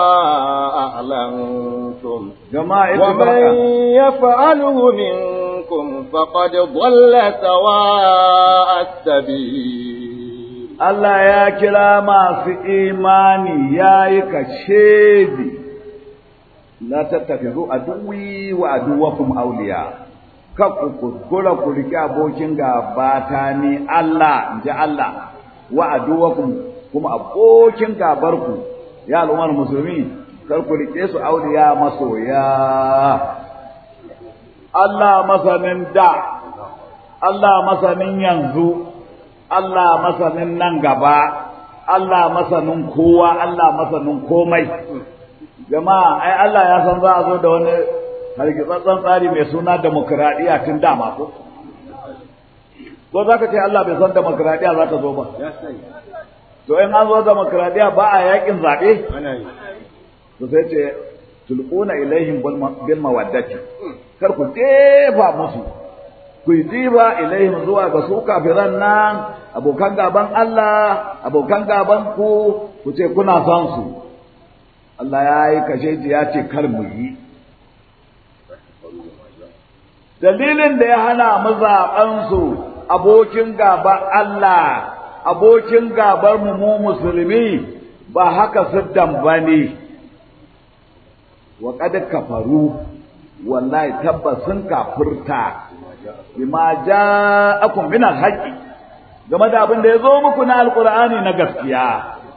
Speaker 2: أعلنتم
Speaker 3: جماعة
Speaker 2: ومن يفعله منكم فقد ضل سواء السبيل
Speaker 3: Allah ya kira masu imani ya yi kashedi la tattafizu aduwi wa aduwakum auliya ka ku kuskura ku rike abokin gaba ta ni Allah in ji Allah wa aduwakum kuma abokin gabar ku ya al'ummar musulmi kar ku rike su auliya masoya Allah masanin da Allah masanin yanzu Allah masanin nan gaba, Allah masanin kowa, Allah masanin komai. Jama'a, ai Allah ya san za a zo da wani hargitsatsen tsari mai suna demokuraɗiyya tun dama ko? Ko za ka ce Allah bai san demokuraɗiyya za ta zo ba? To in an zo demokuraɗiyya ba a yakin zaɓe? To sai ce, tulƙuna ilaihim bil mawaddati. Kar ku jefa musu ku yi diba ilaihim zuwa ga su kafiran nan abokan gaban Allah abokan gaban ku ku ce kuna son su Allah ya yi kashe ya ce kar mu yi dalilin da ya hana mu zaɓen su abokin gaban Allah abokin gabar mu mu musulmi ba haka siddan bane wa qad kafaru wallahi tabbas sun kafirta bima ja'akum min al-haqqi game da abin da yazo muku na alqur'ani na gaskiya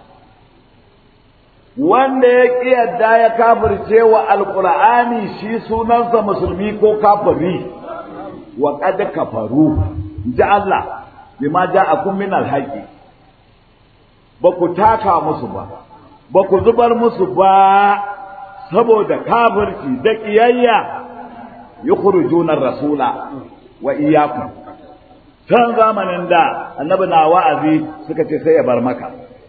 Speaker 3: wanda ya kiyarda ya kafirce wa alqur'ani shi sunansa musulmi ko kafiri wa qad kafaru ja Allah bima ja'akum min al-haqqi ba ku taka musu ba ba ku zubar musu ba saboda kafirci da kiyayya yukhrijuna rasula wa iyyakum can zamanin da annabi na wa'azi suka ce sai ya bar maka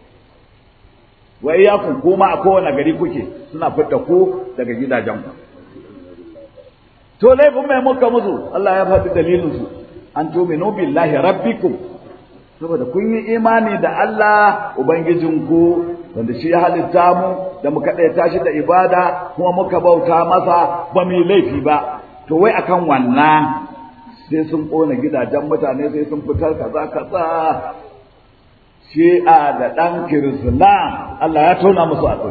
Speaker 3: wa iyyakum kuma a kowane gari kuke suna fitta ku daga gidajen ku to laifin mai muka musu Allah ya faɗi dalilin su an tuminu billahi rabbikum saboda kun yi imani da Allah ubangijinku wanda shi ya halitta mu da muka ɗaya tashi da ibada kuma muka bauta masa ba mu yi laifi ba to wai akan wannan sai sun ƙona gidajen mutane sai sun fitar kaza kaza shi'a da ɗan kirislam Allah ya tona musu a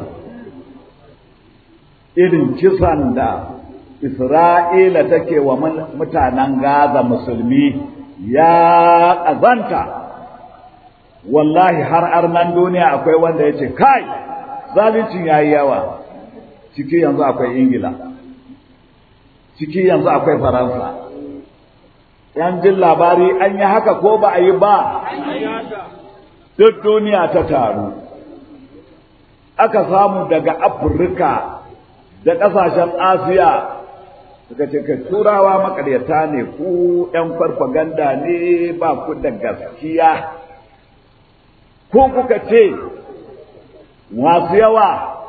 Speaker 3: irin kisan da Isra'ila take wa mutanen Gaza musulmi ya ƙazanta wallahi har arnan duniya akwai wanda ya ce kai zalincin ya yi yawa ciki yanzu akwai ingila ciki yanzu akwai faransa yan jin labari an yi haka ko ba a yi ba duk duniya ta taru aka samu daga afirka da ƙasashen asiya suka ce ka turawa makaryata ne ku ‘yan farfaganda ne ba ku da gaskiya ko kuka ce masu yawa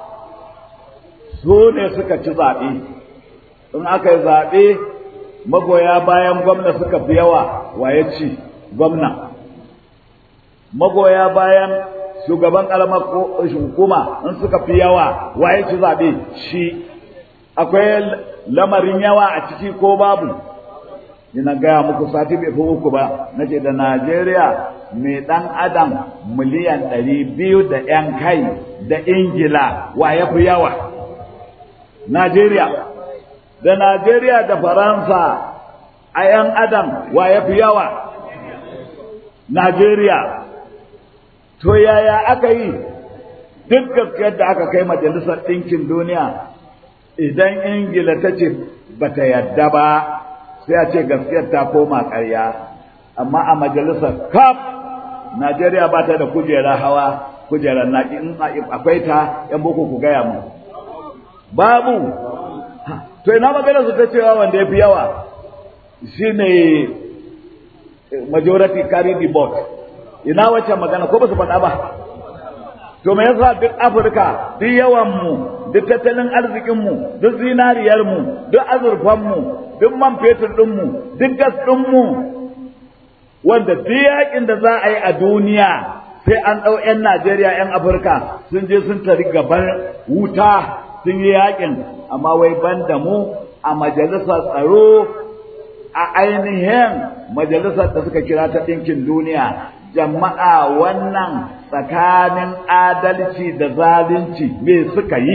Speaker 3: su ne suka ci zaɓe in aka yi zaɓe magoya bayan gwamna suka fi yawa waye ci gwamna magoya bayan shugaban ƙaramar hukuma in suka fi yawa waye ci zaɓe shi akwai lamarin yawa a ciki ko babu ina gaya muku sati bai fi uku ba na ce da najeriya mai ɗan adam miliyan ɗari biyu da ‘yan kai da ingila wa ya fi yawa najeriya da najeriya da faransa a ‘yan adam wa ya fi yawa najeriya to yaya aka yi duk gaskiyar da aka kai majalisar ɗinkin duniya idan ingila ta ce bata yadda ba sai a ce gaskiyar ta koma ƙarya amma a majalisar kaf najeriya ba ta da kujera hawa kujerar naki in akwai ta yan boko ku gaya mu babu to ina magana su ta cewa wanda ya fi yawa shine majority carry the vote ina wacce magana ko ba su faɗa ba to me yasa duk Afirka duk yawan mu duk tattalin arzikin mu duk zinariyar mu duk azurfan mu duk man fetur din mu duk gas din mu wanda duk yakin da za a yi a duniya sai an ɗau 'yan Najeriya 'yan Afirka sun je sun tari gaban wuta sun yi yakin amma wai ban da mu a majalisar tsaro a ainihin majalisar da suka kira ta ɗinkin duniya jama'a wannan tsakanin adalci da zalunci me suka yi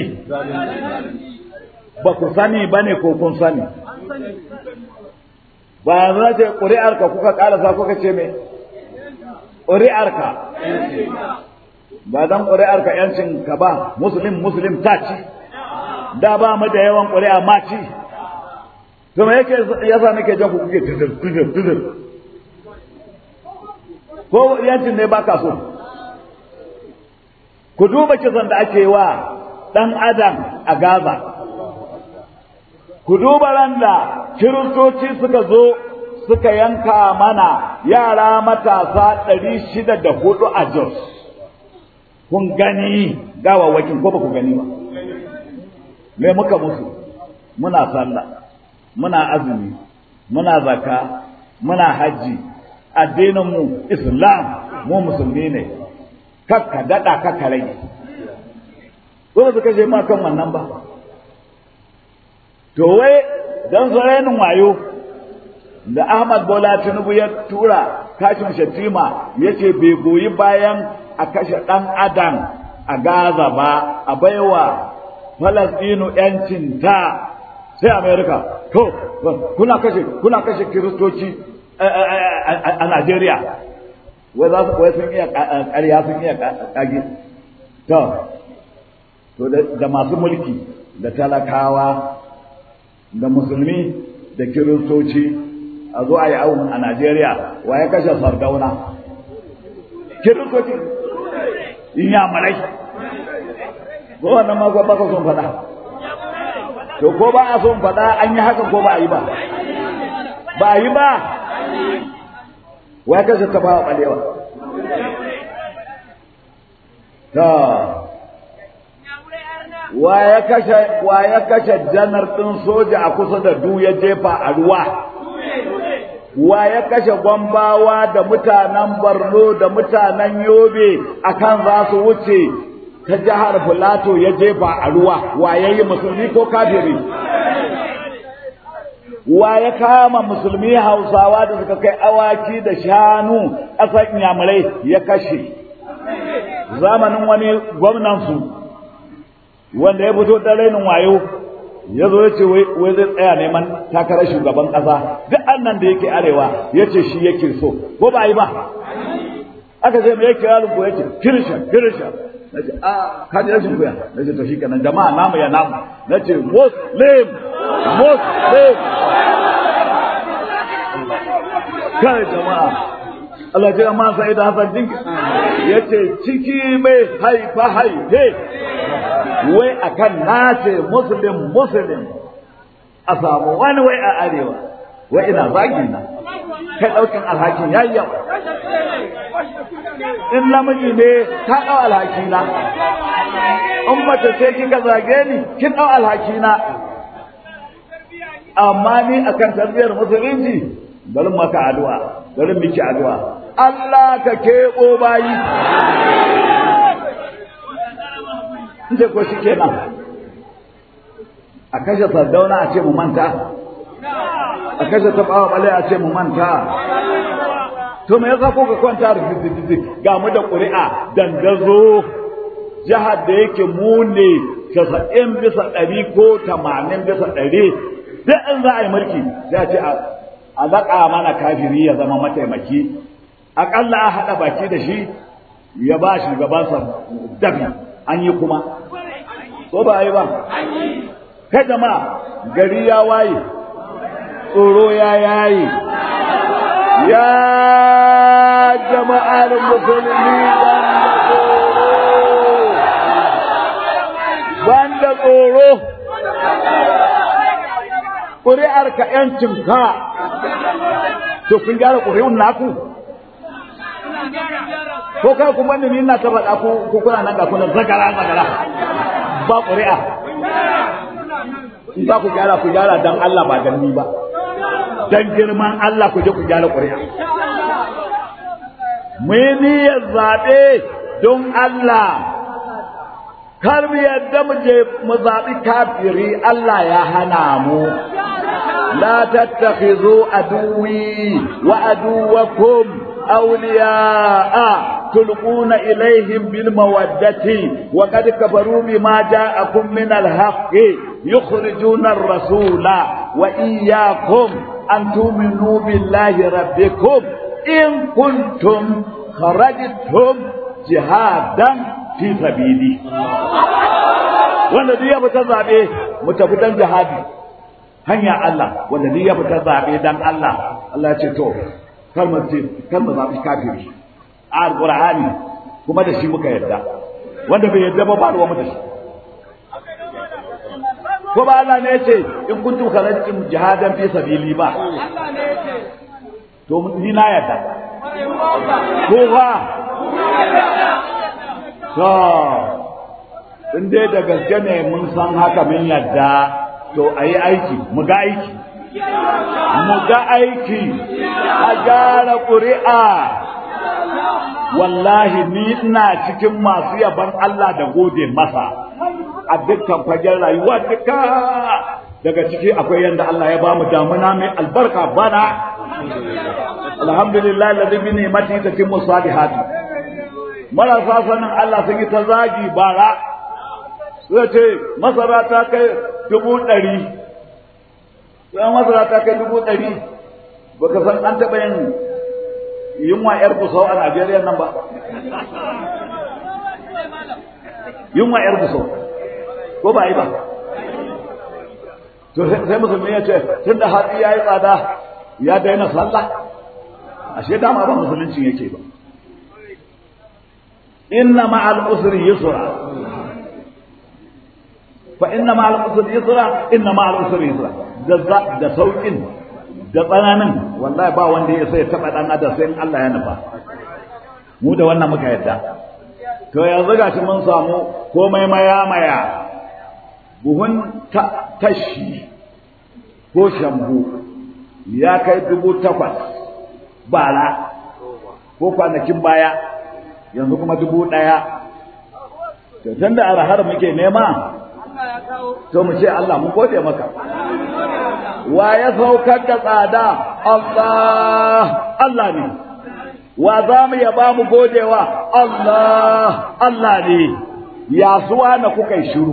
Speaker 3: ba ku sani ba ne ko kun sani ba yanzu na ce ƙuri'arka kuka ƙarasa kuka ce me ƙuri'arka ba don ƙuri'arka yancin ka ba musulun musulun ta ci da ba mu da yawan ƙuri'a ma ci to me yake yasa nake jan ku kuke tudur tudur tudur ko yancin ne ba ka so ku duba kisan da ake wa ɗan adam a Gaza ku duba ran da kiristoci suka zo suka yanka mana yara matasa ɗari shida da hudu a Jos kun gani gawawakin ko ba ku gani ba me muka musu muna sallah muna azumi muna zaka muna hajji addininmu islam mu musulmi ne kakka daɗa kakka rage ko su kashe ma kan wannan ba to wai don rainin wayo da Ahmad Bola Tinubu ya tura kashin Shatima ya ce bai goyi bayan a kashe ɗan adam a Gaza ba a baiwa Falasɗinu ‘yancin ta sai Amerika to kuna kashe kuna kashe kiristoci a Najeriya wai za su wai sun iya ƙarya sun iya ƙage to to da masu mulki da talakawa da musulmi da kiristoci a zo a yi awon a Najeriya wa ya kashe sardauna kiristoci in ya marai ko wannan ma ba ka son faɗa to ko ba a son faɗa an yi haka ko ba a yi ba ba a yi ba wa ya kashe ta ba ɓalewa ta wa ya kashe wa ya kashe janar ɗin soja a kusa da du ya jefa a ruwa wa ya kashe gwambawa da mutanen Borno da mutanen Yobe akan za su wuce ta jihar Filato ya jefa a ruwa wa ya yi musulmi ko kafiri wa ya kama musulmi hausawa da suka kai awaki da shanu ƙasar inyamurai ya kashe zamanin wani gwamnansu wanda ya fito da rainin wayo ya zo ya ce wai zai tsaya neman takarar shugaban ƙasa duk annan da yake arewa ya ce shi yake so ko ba yi ba aka ce me yake yaron ko yake kirishan kirishan na ce a ka ji rashin kuya na ce to shi kenan jama'a namu ya namu na ce muslim muslim kai jama'a Allah ce amma sai da Hassan Jinki ya ce ciki mai haifa haife wai akan nace muslim muslim a samu wani wai a arewa wai ina zagi na kai daukin alhakin yayi yawa in namiji ne ka dau alhaki na in mace ce kika zage ni kin dau alhaki na amma ni akan tarbiyar musulunci bari maka addu'a bari miki addu'a Allah ka keɓo bayi ce ko shi kenan a kashe sardauna a ce mu manta a kashe tabawa bale a ce mu manta to me yasa ko ka kwanta da ga mu da ƙuri'a dangazo jihar da yake mu ne casa'in bisa ɗari ko tamanin bisa ɗari duk in za a yi mulki sai a ce a zaƙa mana kafiri ya zama mataimaki aƙalla a haɗa baki da shi ya ba shugabansa dabi an yi kuma ko ba yi ba kai jama'a gari ya waye tsoro ya yayi ya jama'ar musulmi ban da tsoro da tsoro ƙuri'ar ka ‘yancinka to kun gyara ƙuri'un naku ko kai kuma ni na ta faɗa ku ku kuna nan ga kuna zagara zagara ba ƙuri'a in za ku gyara ku gyara dan Allah ba dan ni ba dan girman Allah ku je ku gyara ƙuri'a mu yi niyyar zaɓe don Allah kar mu yadda mu je mu zaɓi kafiri Allah ya hana mu la tattakhizu aduwi wa aduwakum awliya'a تلقون إليهم بالمودة وقد كفروا بما جاءكم من الحق يخرجون الرسول وإياكم أن تؤمنوا بالله ربكم إن كنتم خرجتم جهادا في سبيلي wanda duk ya fita zaɓe mu tafi dan jihadi hanya Allah wanda duk ya fita zaɓe dan Allah Allah ya ce to kar mu kar mu zaɓi kafiri a alqur'ani kuma da shi muka yadda wanda bai yadda ba ba ruwa mu da shi ko ba Allah ne yace in kuntum kharajtum jihadan fi sabili ba to ni na yadda ko ba to in dai da gaske ne mun san haka mun yadda to ayi aiki mu ga aiki mu ga aiki a gyara ƙuri'a wallahi ni ina cikin masu yaban Allah da gode masa a dukkan fagen rayuwa duka daga ciki akwai yanda Allah ya bamu damuna mai albarka bana alhamdulillah alladhi bi ni'mati tatimmu salihati marasa sanin Allah sun yi ta zagi bara sai ce masara ta kai dubu ɗari sai masara ta kai dubu ɗari baka san an taɓa yin yunwa ‘yar kusau a Najeriya nan ba? Yunwa ‘yar kusau, ko ba yi ba? To sai musulmi ya ce, tun da hatsi ya yi tsada ya daina sallah, ashe dama ba musulunci yake ba. Inna ma'al usri yusra. Fa inna ma'al usri yusra, inna ma'al usri yusra. Da sauƙin da tsananin wallahi ba wanda ya sai taɓa ɗan adam sai Allah ya nufa mu da wannan muka yadda to yanzu gashi mun samu komai maya maya buhun tashi ko shambu ya kai dubu takwas bara ko kwanakin baya yanzu kuma dubu ɗaya to tun da arhar muke nema to mu ce Allah mun gode maka wa ya saukar da tsada Allah Allah ne wa za mu yaba mu godewa Allah Allah ne ya suwa na kuka yi shiru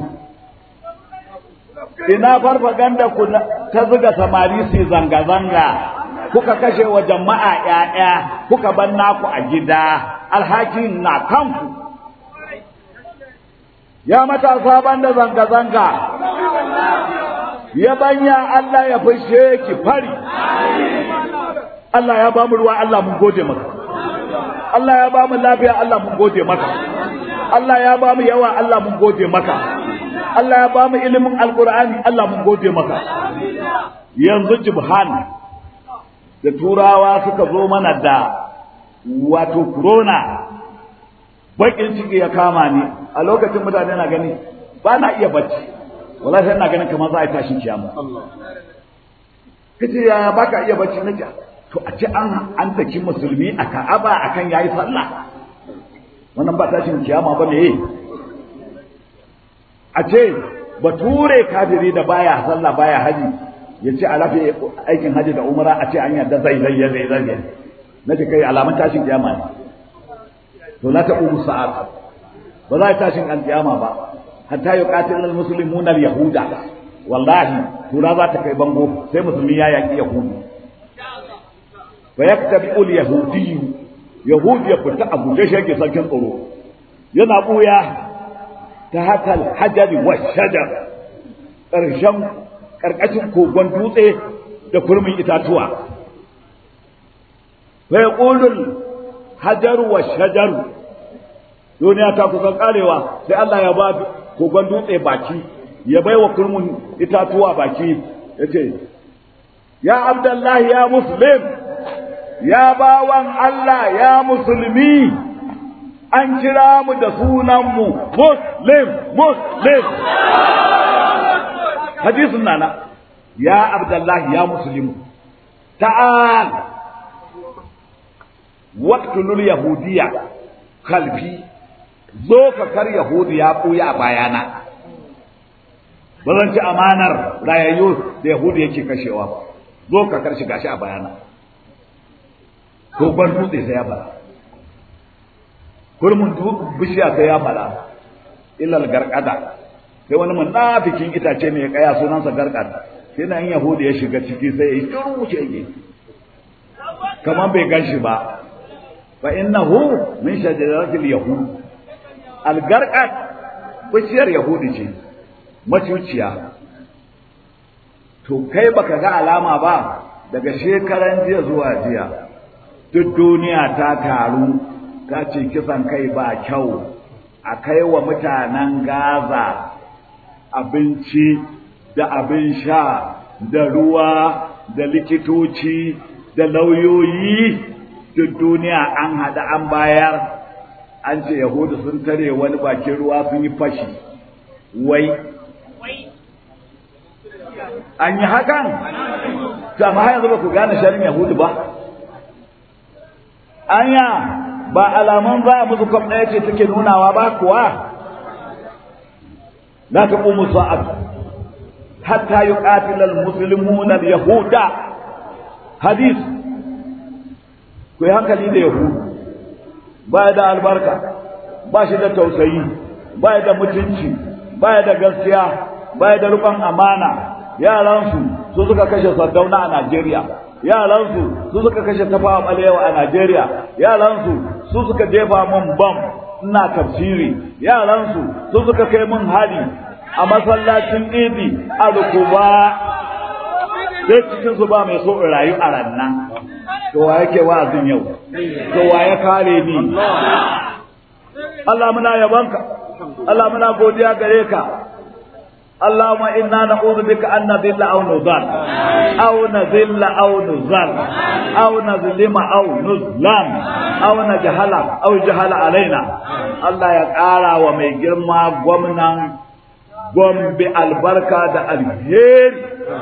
Speaker 3: ina farfaganda ku ta zuga samari su zanga-zanga kuka kashe wa jama'a ‘ya'ya kuka ban naku a gida alhakin na kanku ya matasa banda zanga-zanga ya banya Allah ya fishe ki fari Allah ya bamu ruwa Allah mun gode maka Allah ya bamu lafiya Allah mun gode maka Allah ya bamu yawa Allah mun gode maka Allah ya bamu ilimin alkur'ani Allah mun gode maka yanzu jibhan da turawa suka zo mana da wato corona bakin ciki ya kama ni a lokacin mutane na gani ba na iya bacci wallahi sai ina ganin kamar za a yi tashin kiyama kace ya baka iya bacci na ja to a ce an an taki musulmi a Ka'aba akan yayi sallah wannan ba tashin kiyama ba ne a ce bature kafiri da baya sallah baya haji ya ce a lafi aikin haji da umara a ce an yarda zai zai zai zai na ce kai alamun tashin kiyama ne to la taqumu sa'at ba za ta tashin alkiyama ba hatta yuqatil almuslimuna alyahuda wallahi tura za ta kai bango sai musulmi ya yaki yahudu fa yaktabi alyahudi yahudi ya fita a guje shi yake sarkin tsoro yana buya ta hakal hajari wa shajar ƙarshen ƙarƙashin kogon dutse da kurmin itatuwa fa yaqulul hajaru wa shajaru duniya ta kusan karewa sai Allah ya ba kogon dutse baki ya bai wa kurmun itatuwa baki ya ce ya abdullahi ya muslim ya bawan Allah ya musulmi an kira mu da sunanmu muslim muslim hadisun nana ya abdullahi ya muslim ta'al waqtulul yahudiyya kalfi zo ka kar yahudi ya ɓuya a bayana ba zan ci amanar rayayyu da yahudi yake kashewa ba zo ka kar shi gashi a bayana ko ban dutse sai ya fara kurmun bishiya sai ya fara illal garkada sai wani munafikin itace ne ya kaya sunansa garkada sai na in yahudi ya shiga ciki sai ya yi turmuce yake kamar bai gan shi ba fa innahu min shajaratil yahud algarqat bishiyar yahudi ce macuciya to kai baka ga alama ba daga shekaran jiya zuwa jiya duk duniya ta taru ta ce kisan kai ba kyau a kai wa mutanen gaza abinci da abin sha da ruwa da likitoci da lauyoyi duk duniya an haɗa an bayar an ce yahudu sun tare wani bakin ruwa sun yi fashi wai an yi hakan ta ma yanzu ba ku gane sharin yahudu ba anya ba alaman za a musu kwam ɗaya ce take nunawa ba kuwa la taqumu sa'at hatta yuqatila al-muslimuna al-yahuda hadith ku yi hankali da yahudu baya da albarka ba shi da tausayi baya da mutunci baya da gaskiya baya da rukun amana yaransu su suka kashe sardauna a Najeriya yaransu su suka kashe tafawa balewa a Najeriya yaransu su suka jefa mun bam ina tafsiri yaransu su suka kai mun hari a masallacin idi a rukuba sai cikin su ba mai so in rayu a rannan to wa yake wa'azin yau to wa ya kare ni Allah muna yabanka Allah muna godiya gare ka اللهم إنا نعوذ بك أن نذل أو نضل أو نذل أو نزل أو نظلم أو نظلم أو نجهل أو جهل علينا الله يقارى ومي جرما gwamnan gombe albarka da alheri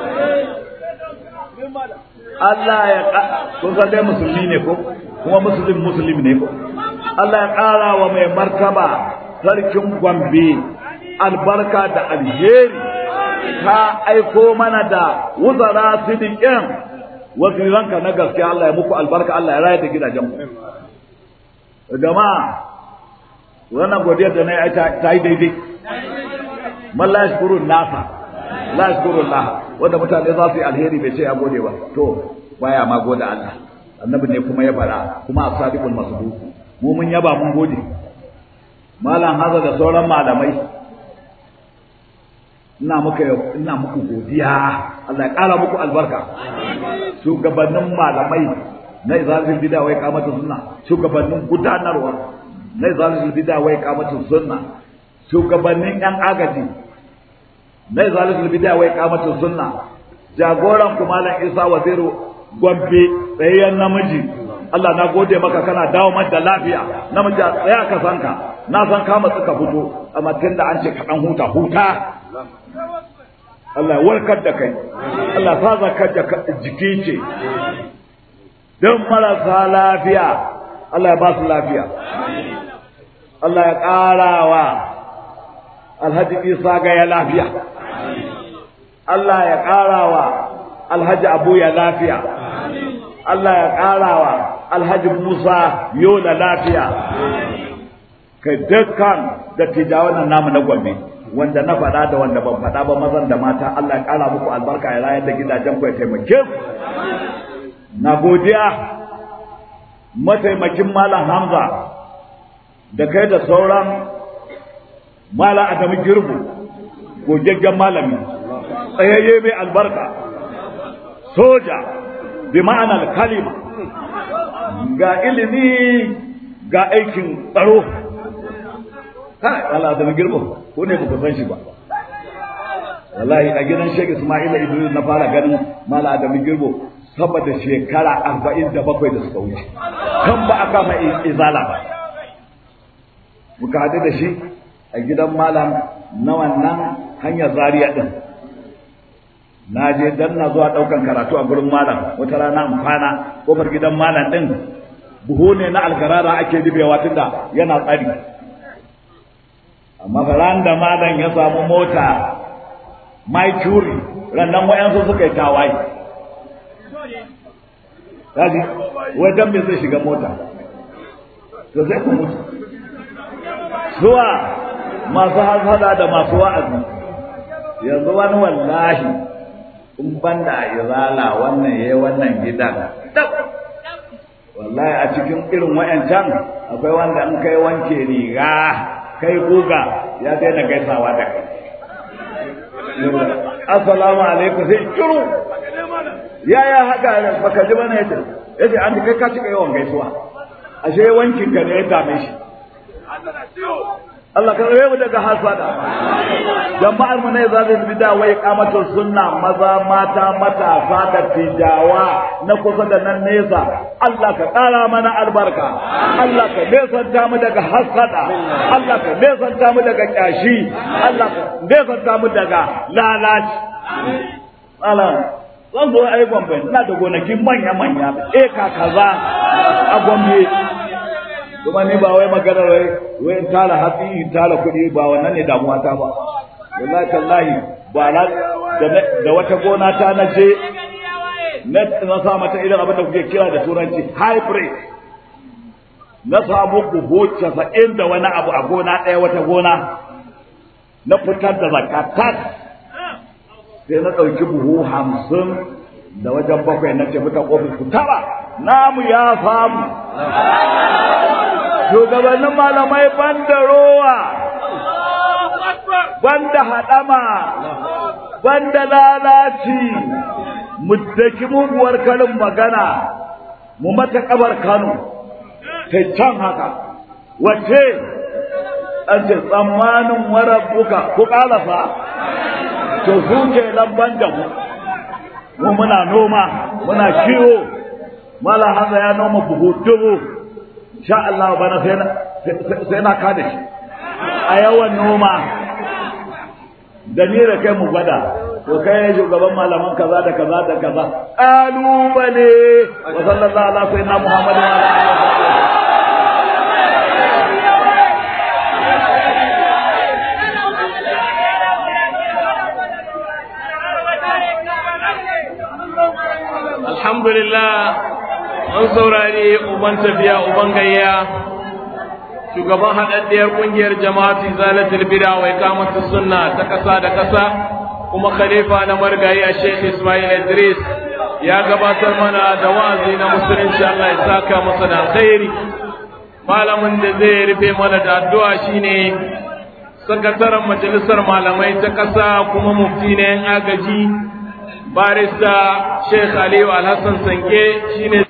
Speaker 3: Allah ya kun san dai musulmi ne ko kuma musulmi musulmi ne ko Allah ya ƙara wa mai martaba sarkin gombe albarka da alheri ka aiko mana da wuzara sidiƙin waziranka na gaskiya Allah ya muku albarka Allah ya raya da gidajen ku jama'a wannan godiyar da na yi ta yi daidai man la yashkuru nasa la yashkuru Allah wanda mutane za su yi alheri bai ce ya gode ba to baya ma gode Allah annabi ne kuma ya fara kuma as-sadiqul masduq mu mun yaba mun gode malam haza da sauran malamai ina muka ina muku godiya Allah ya kara muku albarka shugabannin malamai na izalil bid'a wai kamata sunna shugabannin gudanarwa na izalil bid'a wai kamata sunna shugabannin yan agaji na izalil bid'a wai kamata sunna jagoran ku malam Isa Waziru Gombe tsayayyen namiji Allah na gode maka kana dawo da lafiya namiji a tsaya ka sanka na san ka matsu ka fito amma tunda an ce ka dan huta huta Allah warkar da kai Allah sa zakar da jiki ce don marasa lafiya Allah ya ba su lafiya Allah ya ƙarawa Alhaji Isa ga ya lafiya Allah ya ƙarawa Alhaji Abu ya lafiya Allah ya ƙarawa Alhaji Musa Yola lafiya kai dukkan da tijawan namu na gombe wanda na faɗa da wanda ban faɗa ba mazan da mata Allah ya ƙara muku albarka ya rayar da gidajen ku ya taimake ku na godiya mataimakin malam Hamza da kai da sauran malam Adamu Girbu gogaggen malami tsayayye mai albarka soja bi ma'anar kalima ga ilimi ga aikin tsaro kai Allah da girma ko ne ba san shi ba wallahi a gidan Sheikh Ismail Idris na fara ganin Mala Adamu Girbo saboda shekara arba'in da bakwai da suka wuce kan ba a kama izala ba muka haɗu da shi a gidan malam na wannan hanyar zariya ɗin na je dan na zuwa ɗaukan karatu a gurin malam wata rana in kwana kofar gidan malam ɗin buhu ne na algarara ake dubewa tunda yana tsari amma ran da malam ya samu mota mai curi rannan wayansu suka yi tawaye kaji wajen me zai shiga mota to sai ku mutu zuwa masu hasada da masu wa'azi yanzu wani wallahi in banda izala wannan yayi wannan gidan wallahi a cikin irin wayancan akwai wanda in kai wanke riga kai guga ya daina gaisawa da kai assalamu alaikum sai kiru yaya haka baka ji bane yace yace an kai ka cika yawan gaisuwa ashe wankin ka ne ya dame shi Allah ka rayu daga hasada jama'ar mu ne za su bi da wai kamatu sunna maza mata matasa da tijawa na kusa da nan nesa Allah ka kara mana albarka Allah ka nesanta mu daga hasada Allah ka nesanta mu daga kyashi Allah ka nesanta mu daga lalaci Allah zan zo ai gombe ina da gonakin manya manya eka kaza a gombe kuma ni ba wai magana wai wai in tara hatsi in tara kuɗi ba wannan ne damuwa ta ba wallahi tallahi ba na da wata gona ta na je na na sa mata irin abin da kuke kira da turanci hybrid na samu buhu casa'in da wani abu a gona ɗaya wata gona na fitar da zakatat sai na ɗauki buhu hamsin da wajen bakwai na ce mutan ofis ku tara namu ya samu shugabannin malamai banda rowa banda haɗama banda lalaci mu daki muguwar karin magana mu mata kabar kano ta can haka wace an ce tsammanin warabbuka ku ƙalafa to su ke lamban da mu mu muna noma muna kiwo mala haza ya noma buhu dubu sha Allah bana sai na sai na kada shi a yawan noma da ni da kai mu gwada to kai shugaban malaman kaza da kaza da kaza kalubale wa sallallahu ala sayyidina muhammad wa ala alihi
Speaker 1: alhamdulillah an saurari uban tafiya uban gayya shugaban haɗaɗɗiyar ƙungiyar jama'atu zalatul bida wa iqamatu sunna ta ƙasa da ƙasa kuma khalifa na margayi a Sheikh Ismail Idris ya gabatar mana da wa'azi na musulunci Allah ya saka masa da alkhairi malamin da zai rufe mana da addu'a shine sakataren majalisar malamai ta ƙasa kuma mufti na yan agaji barista Sheikh Aliyu Alhassan Sanke shine